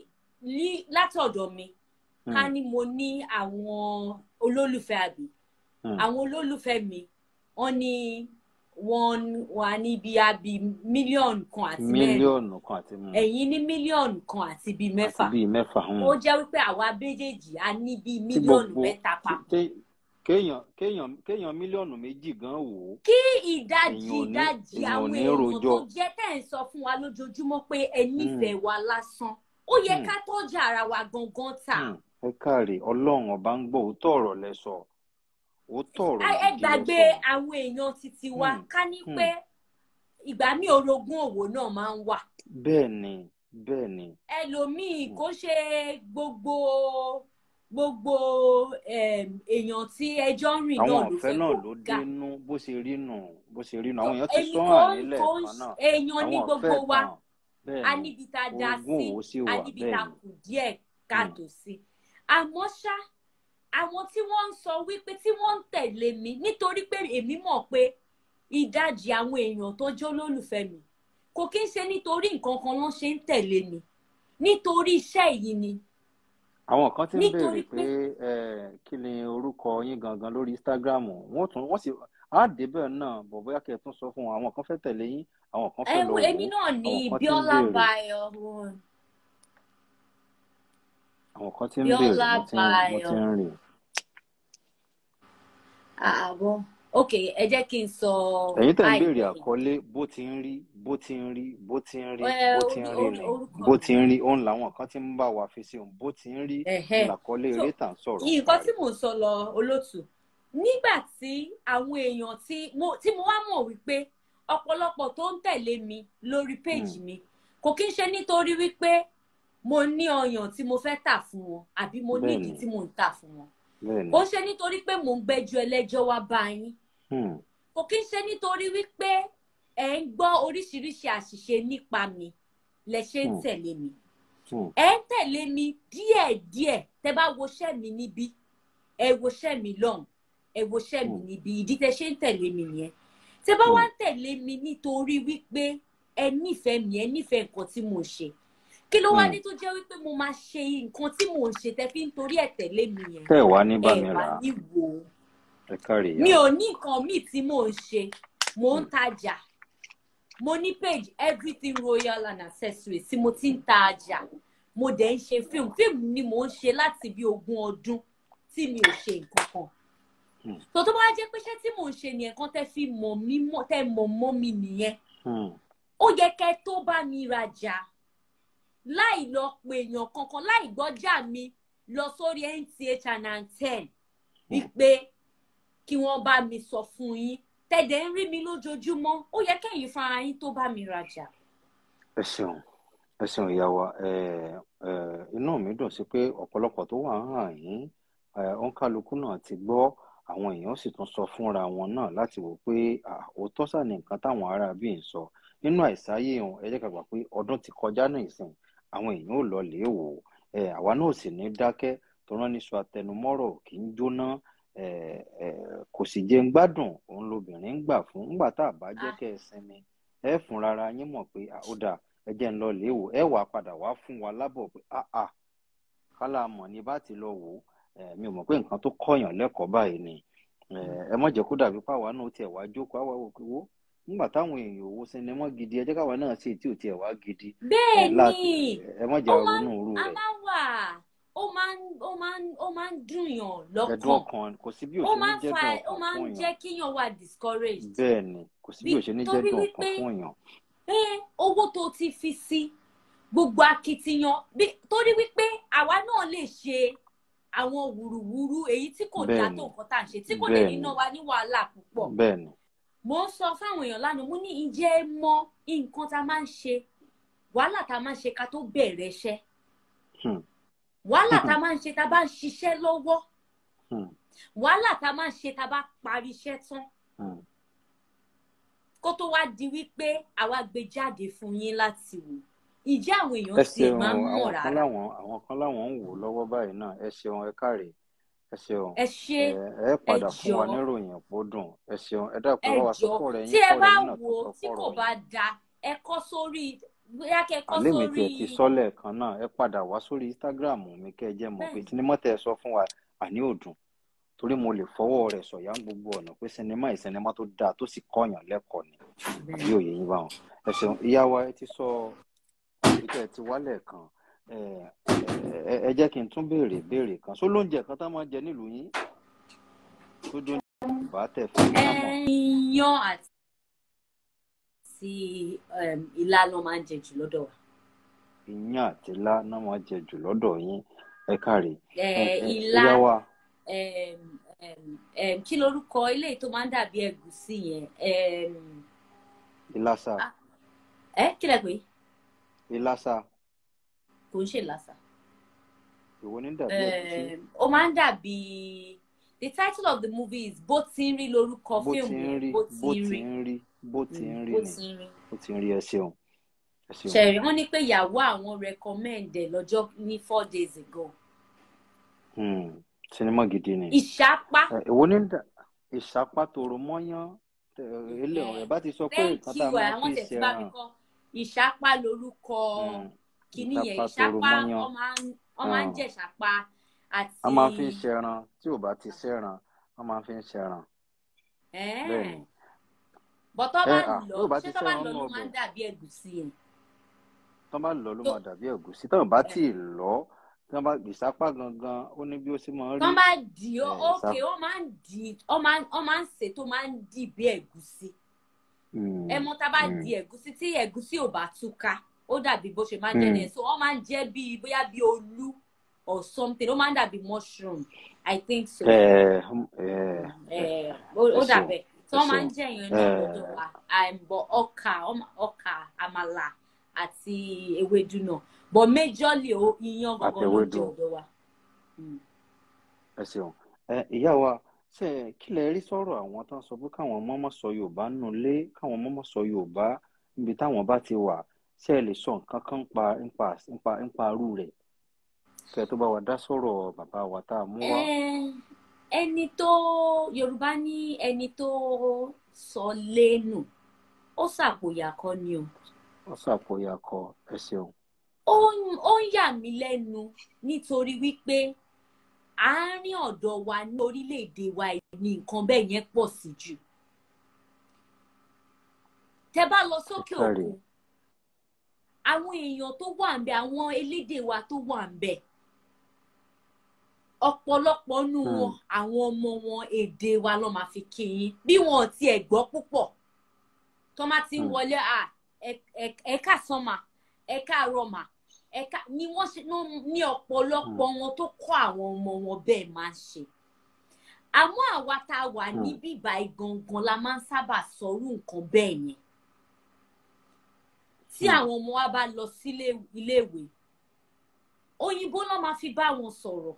ní látọ̀dọ̀ mi ká mm, ní mo ní àwọn olólùfẹ́ àbí mm. àwọn olólùfẹ́ mi wọ́n ní wọ́n wà ní bí àbí mílíọ̀nù kan àti mẹ́rin mílíọ̀nù kan àti mm, ẹ̀yin ní mílíọ̀nù kan àti bíi àti mẹ́fà bíi mẹ́fà mm. ó jẹ́ wípé àwa méjèèjì a ní bíi tí mílíọ̀nù gbogbo mẹ́ta tí- papọ̀ tí- kéèyàn kéèyàn kéèyàn mílíọ̀nù méjì gan wò ó kí ìdajì èèyàn ò ní ìdajì èèyàn ò àwọn ní èèyàn tó rojọ́ jẹ́ tẹ̀ ń sọ fún wa lójoojúmọ́ pé ẹ Mm, nífẹ̀ẹ́ wa lásán ó yẹ mm. ká tọ́jà ara wa gangan tà Hmm, ẹ káre ọlọ́run ọba ń gbọ́ òótọ́ ọ̀rọ̀ lẹ sọ òótọ́ ọ̀rọ̀ ẹ ẹ gidi lẹ gbàgbé sọ àwọn èèyàn títí wa Hmm, ká ní hmm. pé ìgbà míì orogún òwò náà máa ń wà bẹ́ẹ̀ ni bẹ́ẹ̀ ni ẹlòmíì Hmm, kó ṣe gbogbo gbogbo em, èèyàn tí ẹjọ́ ń rìn àwọn náà ló ọ̀fẹ́ fẹ́ náà kó ló ga dénú bó ṣe rí nù bó ṣe rí nù tó àwọn èèyàn ti èmi sọ kò hàn ń nílẹ̀ kò ń kan náà èèyàn ní àwọn gbogbo ọ̀fẹ́ wa tàn bẹ́ẹ̀ a ni níbi tá a dá orogún sí òwò sì a wà níbi bẹ́ẹ̀ tá a ni kù díẹ̀ Hmm, káàtó sí àmọ́ ṣá àwọn tí wọ́n ń sọ wípé tí wọ́n ń tẹ̀lé mi nítorí pé èmi mọ̀ pé ìdajì àwọn èèyàn tó jẹ́ olólùfẹ́ mi kò kí ń ṣe nítorí nǹkan kan ló ṣe ń tẹ̀lé mi nítorí iṣẹ́ yìí ni àwọn kan ti ń béèrè nítorí pé pé ẹ kí ni orúkọ yín gangan lórí Instagram wọ́n tún wọ́n sì á débẹ̀ náà bọ̀ bóyá kẹ́ ẹ tún sọ fún wọn àwọn kan fẹ́ tẹ̀lé yín àwọn kan fẹ́ lọ wò èmi ó náà ní àwọn kan ti ń Bíọ́lá béèrè Báyọ̀ àwọn kan ti ń Bíọ́lá béèrè mo ti ń mo ti Báyọ̀ ń rìn àbọ̀ ok ẹ jẹ́ kí n sọ ẹ̀yin tẹ̀ ń báyìí béèrè lẹ́yìn. àkọlé bó ti ń rí bó ti ń rí bó ti ń rí Ẹ, bó ti ń orí- rí orí- ni orúkọ bó mi. ti ń rí òun làwọn kan ti ń bá wa fi sí òun bó ti ń rí Ẹ̀hẹ́. làkọlé So, eré tà ń sọ̀rọ̀ nǹkan tí parí. mò ń sọ lọ olótù nígbà tí àwọn èèyàn tí mo tí mo wá mọ̀ wípé ọ̀pọ̀lọpọ̀ tó ń tẹ̀lé mi lórí péjì mi kò kí ń ṣe nítorí wípé mo ní ọyàn tí mo fẹ́ tà fún wọn àbí mo ní ìdí Bẹ́ẹ̀ni. tí mò ń tà fún wọn bẹ́ẹ̀ni kò ń ṣe nítorí pé mò ń gbẹ́jọ́ ẹlẹ́jọ́ wá bá yín Hmm, kò kí ń ṣe nítorí wípé ẹ ń gbọ́ oríṣiríṣi àṣìṣe nípa mi lẹ ṣe ń Hmm. tẹ̀lé mi hmm, ẹ ń tẹ̀lé mi díẹ̀díẹ̀ tẹ bá woṣẹ́ mi níbí ẹ woṣẹ́ mi lọ́hùn ẹ woṣẹ́ mi Hmm. níbí ìdí tẹ ṣe ń tẹ̀lé mi nìyẹn tẹ bá Hmm. wá ń tẹ̀lé mi nítorí wípé ẹ nífẹ̀ẹ́ mi ẹ nífẹ̀ẹ́ nǹkan tí mò ń ṣe kí ló wá Hmm. ní tó jẹ́ wípé mo máa ṣe nǹkan tí mò ń ṣe tẹ fi ń torí ẹ̀ tẹ̀lé mi yẹn tẹ́ ẹ̀ wá ní bá ẹ mi wá rà á ní wò ó ẹ káre mi ìyá ò ní nǹkan míì tí mò ń ṣe mò ń tajà mo ní page everything royal and accessories tí mo ti ń ta ọjà mo dẹ̀ ń ṣe fíìmù fíìmù ni mò ń ṣe láti bí ogún ọdún tí mi ò ṣe nǹkan kan Hmm. tó tó bá jẹ́ pé iṣẹ́ tí mò ń ṣe nìyẹn kan tẹ́ fi mọ̀ mí mọ̀ tẹ́ mọ̀ mọ́ mi nìyẹn Hmm, ó yẹ kẹ́ tó bá mi rajà láì lọ pe èèyàn kankan láì gbọ́jà mi lọ sórí NTA channel ten wípé kí wọ́n bá mi sọ fún yín tẹ̀dẹ̀ ń rí mi lójoojúmọ́ ó yẹ kẹ́yìn fúnra yín tó bá mi rajà. ẹ ṣeun ẹ ṣeun ìyá wa ẹ ẹ inú mi dùn sí pé ọ̀pọ̀lọpọ̀ tó wà ń hàn yín ẹ òǹkálukú náà ti gbọ́ àwọn èèyàn sì tún sọ fúnra wọn náà láti wò pé à, òótọ́ sà ní nǹkan táwọn ará bíi ń sọ nínú àìsáyé wọn ẹ jẹ́ ká gbà pé ọdún ti kọjá náà ìsìn àwọn èèyàn ò lọ lè wò ó ẹ àwa náà ò sì ní dákẹ́ tó rán níṣu atẹnumọ́rọ̀ kì í jóná ẹ ẹ kò sì jẹ́ ń gbádùn òun lobìnrin ń gbà fún ńgbà tá a bá jẹ́ kẹ́ ẹ sinmi ẹ fúnra ara yín mọ̀ pé à, ó dáa ẹ jẹ́ ń lọ lè wò ẹ wàá padà wá fún wa lábọ̀ pé áà kálá mọ̀ ní bá ti lọ wò ó ẹ mi ò mọ̀ pé nǹkan tó kọ̀yàn lẹ́kọ̀ọ́ báyìí ni ẹ ẹ má jẹ́ kó dàbí páwa náà tiẹ̀ wá jókòó àwa wò pé wó nígbà táwọn èèyàn ò wo sinimá gidi ẹ jẹ́ káwa náà ṣe tí ò tiẹ̀ wá gidi bẹ́ẹ̀ ẹ láti ni ẹ má jẹ́ ó máa ń ronú irú a rẹ̀ máa ń wà ó máa ń ó máa ń ó máa ń dùn yàn ẹ̀dùn lọ́kàn ọkàn kò sí bí ó òṣèlú máa ń jẹ́ fa dùn ó ọkàn máa ń fún jẹ́ èèyàn kíyàn wà discouraged bẹ́ẹ̀ ni kò sí bí bí òṣèlú jẹ́ torí dùn wípé ọkàn fún èèyàn pé owó tó ti fi sí gbogbo akitiyan bí torí wípé àwa náà lè ṣe àwọn wùrùwùrù èyí tí kò dáa bẹ́ẹ̀ tó ni nǹkan tá à ń ṣe tí kò lè bẹ́ẹ̀ ní ni ná wa ní wàhálà púpọ̀ bẹ́ẹ̀ ni mo ń sọ fáwọn èèyàn lánàá mo ní ǹjẹ́ ẹ mọ nǹkan tá a máa ń ṣe wàhálà tá a máa ń ṣe ká tó bẹ̀rẹ̀ iṣẹ́ Hmm, wàhálà tá a máa ń ṣe tá a bá ń ṣiṣẹ́ lọ́wọ́ hmm, wàhálà tá a máa ń ṣe tá a bá parí iṣẹ́ tán hmm. kó tó wá di wípé àwa gbé jáde fún yín láti wò ìjẹ́ àwọn ẹ èèyàn tiẹ̀ ṣeun máa ń mọ̀ àwọn kan rárá láwọn àwọn kan láwọn ń wò lọ́wọ́ báyìí náà ẹ ṣeun ẹ káre ẹ ṣeun ẹ ṣe ẹ ẹ ẹ padà fún wa jọ̀ọ́ níròyìn pó dùn ẹ ṣeun ẹ dákun ẹ ẹ bá wa sọ jọ̀ọ́ fọrọ tí yín ẹ kọrọ bá yín náà tó wò sọ ó tí kò fọrọ bá yín da ẹ kọ sórí bóyá kẹ kọ àlẹ́ mi sórí tiẹ̀ ti sọ lẹ́ẹ̀kan náà ẹ padà wá sórí instagram mi kẹ́ ẹ jẹ́ mọ̀ pé bẹ́ẹ̀ sinimá tẹ́ ẹ sọ fún wa àní òdùn torí mo lè fọwọ́ rẹ̀ sọ̀yà ń gbogbo ọ̀nà pé sinimá yìí sinimá tó dáa tó sì kọ́yàn lẹ́kọ̀ọ́ ni àbí bẹ́ẹ̀ òye yín báwọn ẹ ṣeun ìyá wa ẹ ti sọ ìtẹ́ ẹ ti wálẹ̀ kan ẹ ẹ ẹ jẹ́ kí n tún béèrè béèrè kan só lóúnjẹ kan tá máa ń jẹ nílùú yín tó dún bá tẹ̀ fún yín ká mọ̀ ẹyán àti um, ilá ló máa ń jẹ jù lọ́dọ̀ wa iyán àti ilá náà máa jẹ jù lọ́dọ̀ yín ẹ káre ẹ ẹ ẹ ilá ìyá wa um, um, um, kí lorúkọ eléyìí tó máa ń dàbí ẹ̀gúsí yẹn um, ìlàsà ah, ẹ kí lẹ pé ìlàsà kò ń ṣe làṣà ìwo ní dàbí ẹ̀gúsí um, ó máa ń dàbí the title of the movie is bó ti ń rí lorúkọ bó ti fíìmù ń yẹn rí bó bó ti ń ti rí ń rí bó ti ń Mm, rí bó ni ti ń rí bó ti ń rí ẹ ṣeun ẹ ṣeun ṣẹ̀rí wọ́n ní pé ìyàwó àwọn recommend ẹ̀ lọ́jọ́ ní four days ago Hmm, sinimá gidi ni ìṣápá ẹ ìwo ní dà ìsapá tòrò mọ́yán tẹ ilé ẹ̀ ẹ bá ti sọ pé thank nǹkan tá a you ẹ̀ máa àwọn fi tẹ̀ tí bá mi ṣẹran kọ́ ìṣápá lorúkọ Hmm, kìíní yẹn ìsapá tòrò ìṣápá mọ́yán wọ́n máa ń wọ́n máa ń Hmm, jẹ ìṣápá àti a máa fi ń ṣẹran tí ò bá ti ṣẹran wọ́n máa fi ń ṣẹran bẹ́ẹ̀ ni ẹ̀ẹ́n bọ́ tọ́ ẹ bá à lọ tí ò bá ṣé ti tọ́ bá ṣẹran lọ nù ló máa ọbẹ̀ ń dàbí ẹ̀gúsí yẹn tọ́ bá lọ ló tó máa dàbí ẹ̀gúsí tọ́ bá ẹ̀ tí ì lọ tí wọ́n bá ìsápá gangan ó ní bí ó ṣe máa ń rí wọ́n bá dì í Eh, ókè ìsá- wọ́n máa ń dì í wọ́n máa ń- wọ́n máa ń sè tó máa ń dì bí ẹ̀gúsí Mm, ẹ mọ̀ tá a bá mm. di ẹ̀gúsí tí ẹ̀gúsí ò bá túká ó dàbí bó ṣe máa ń jẹ́ Mm. nìyẹn so wọ́n máa ń jẹ́ bí bóyá bí olú or something ó máa ń dàbí mushroom i think so ẹ ẹ Eh, ó ó ẹ ṣeun, dàbẹ̀ tí wọ́n ẹ máa ń ṣeun. jẹ́ èèyàn náà Eh. lọ́dọ̀ wa àìbọ̀ ọkà ọmọ- ọkà àmàlà àti ewédú náà but majorly ó iyán gangan ló Àtẹwédú. jẹ́ ọ̀dọ̀ wa. Mm. ẹ ṣeun ẹ ìyá wa ṣe kí lẹ rí sọ̀rọ̀ àwọn tó ń sọ pé káwọn ọmọ mọ sọ yorùbá nù lé káwọn ọmọ mọ sọ yorùbá níbi táwọn bá ti wà ṣe ẹ lè sọ nǹkan kan pa nípa nípa nípa arú rẹ̀ kẹ tó bá wa dá sọ̀rọ̀ bàbá wa tá a mú wá. Eh, ẹni tó yorùbá ní ẹni tó sọ lẹ́nu ó ṣàpòyà kọ́ ni o wọ́n ṣàpòyà kọ ẹ ṣeun. ó ń- ó ń yà mí lẹ́nu nítorí wípé àárín ọ̀dọ̀ wa ní orílẹ̀-èdè wa yìí ni nǹkan bẹ́ẹ̀ yẹn pọ̀ sí jù tẹ bá lọ sókè Ẹ káre. òkun àwọn èèyàn tó wà ń bẹ àwọn elédè wa tó wà ń bẹ ọ̀pọ̀lọpọ̀ nù Hmm. wọn àwọn ọmọ wọn èdè wa ló máa fi kí yín bí wọn ò tiẹ̀ gbọ́ púpọ̀ tó máa ti ń Hmm. wọlé à ẹ- ẹ- ẹ káàsán mà ẹ káàárọ̀ mà ẹ ká ni wọ́n ṣe ná- ní ọ̀pọ̀lọpọ̀ wọn tó kọ́ àwọn ọmọ wọn bẹ́ẹ̀ máa ń ṣe àmọ́ àwa tá a wà Hmm. níbí ìbàyí gangan la máa ń sábà sọrú nǹkan bẹ́ẹ̀ yẹn tí Hmm. àwọn ọmọ wa bá lọ sílé iléèwé òyìnbó náà máa fi bá wọn sọ̀rọ̀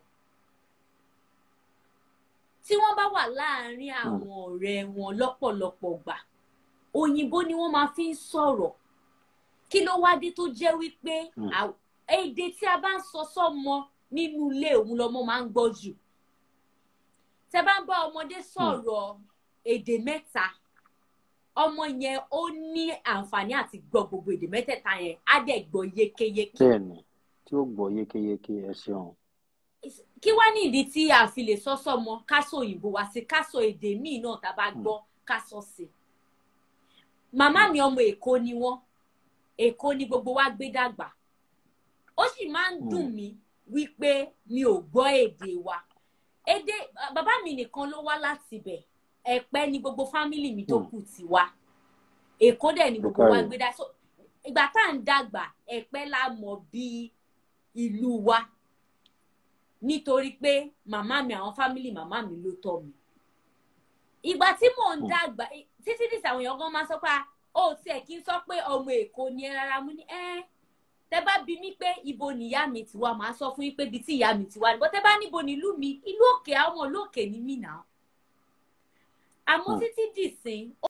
tí wọ́n bá wà láàárín àwọn ọ̀rẹ́ wọn lọ́pọ̀lọpọ̀ gbà òyìnbó ni wọ́n máa fi ń sọ̀rọ̀ kí ló wá dé tó jẹ́ wípé Hmm. à- èdè tí a bá ń sọ sọ́mọ nínú ilé òun lọmọ máa ń gbọ́ jù tẹ bá ń bá ọmọdé sọ̀rọ̀ èdè mẹ́ta ọmọ yẹn ó ní àǹfààní àti gbọ́ gbogbo èdè mẹ́tẹ̀ẹ̀ta yẹn á dẹ̀ gbọ́ yékéyéké bẹ́ẹ̀ni tí ó gbọ́ yékéyéké ẹ ṣeun. kí wá ní ìdí tí a fi lè sọ sọmọ ká sọ òyìnbó wá sí ká sọ èdè míì náà tá a bá gbọ́ ká sọ sí màmá mi ọmọ èkó ni wọ́n èkó ni gbogbo wa gbé dàgbà ó sì máa ń dùn mí wípé mi ò gbọ́ èdè wa èdè bàbá mi nìkan ló wá láti ibẹ̀ ẹ̀pẹ́ ni gbogbo fámìlì mi tó Hmm. kù ti wá èkó dẹ̀ ni gbogbo wa Bùkárí. gbé dá so ìgbà tá à ń dàgbà ẹ̀pẹ́ la mọ̀ bí ìlú wa nítorí pé màmá mi àwọn fámìlì màmá mi ló tọ́ mi ìgbà tí mò ń Hmm. dàgbà títí dìsà àwọn èèyàn gan máa sọ pé ó tiẹ̀ kí n sọ pé ọmọ èkó ni ẹ rárá mú ní ẹ́ tẹ bá bi mí pé ibo nìyá mi ti wá màá sọ fún yín pé ibi tí ìyá mi ti wá ni bó tẹ bá níbo nílùú mi ìlú òkè àwọn ìlú òkè ni mí nà àmọ́ Hmm. títí dìsín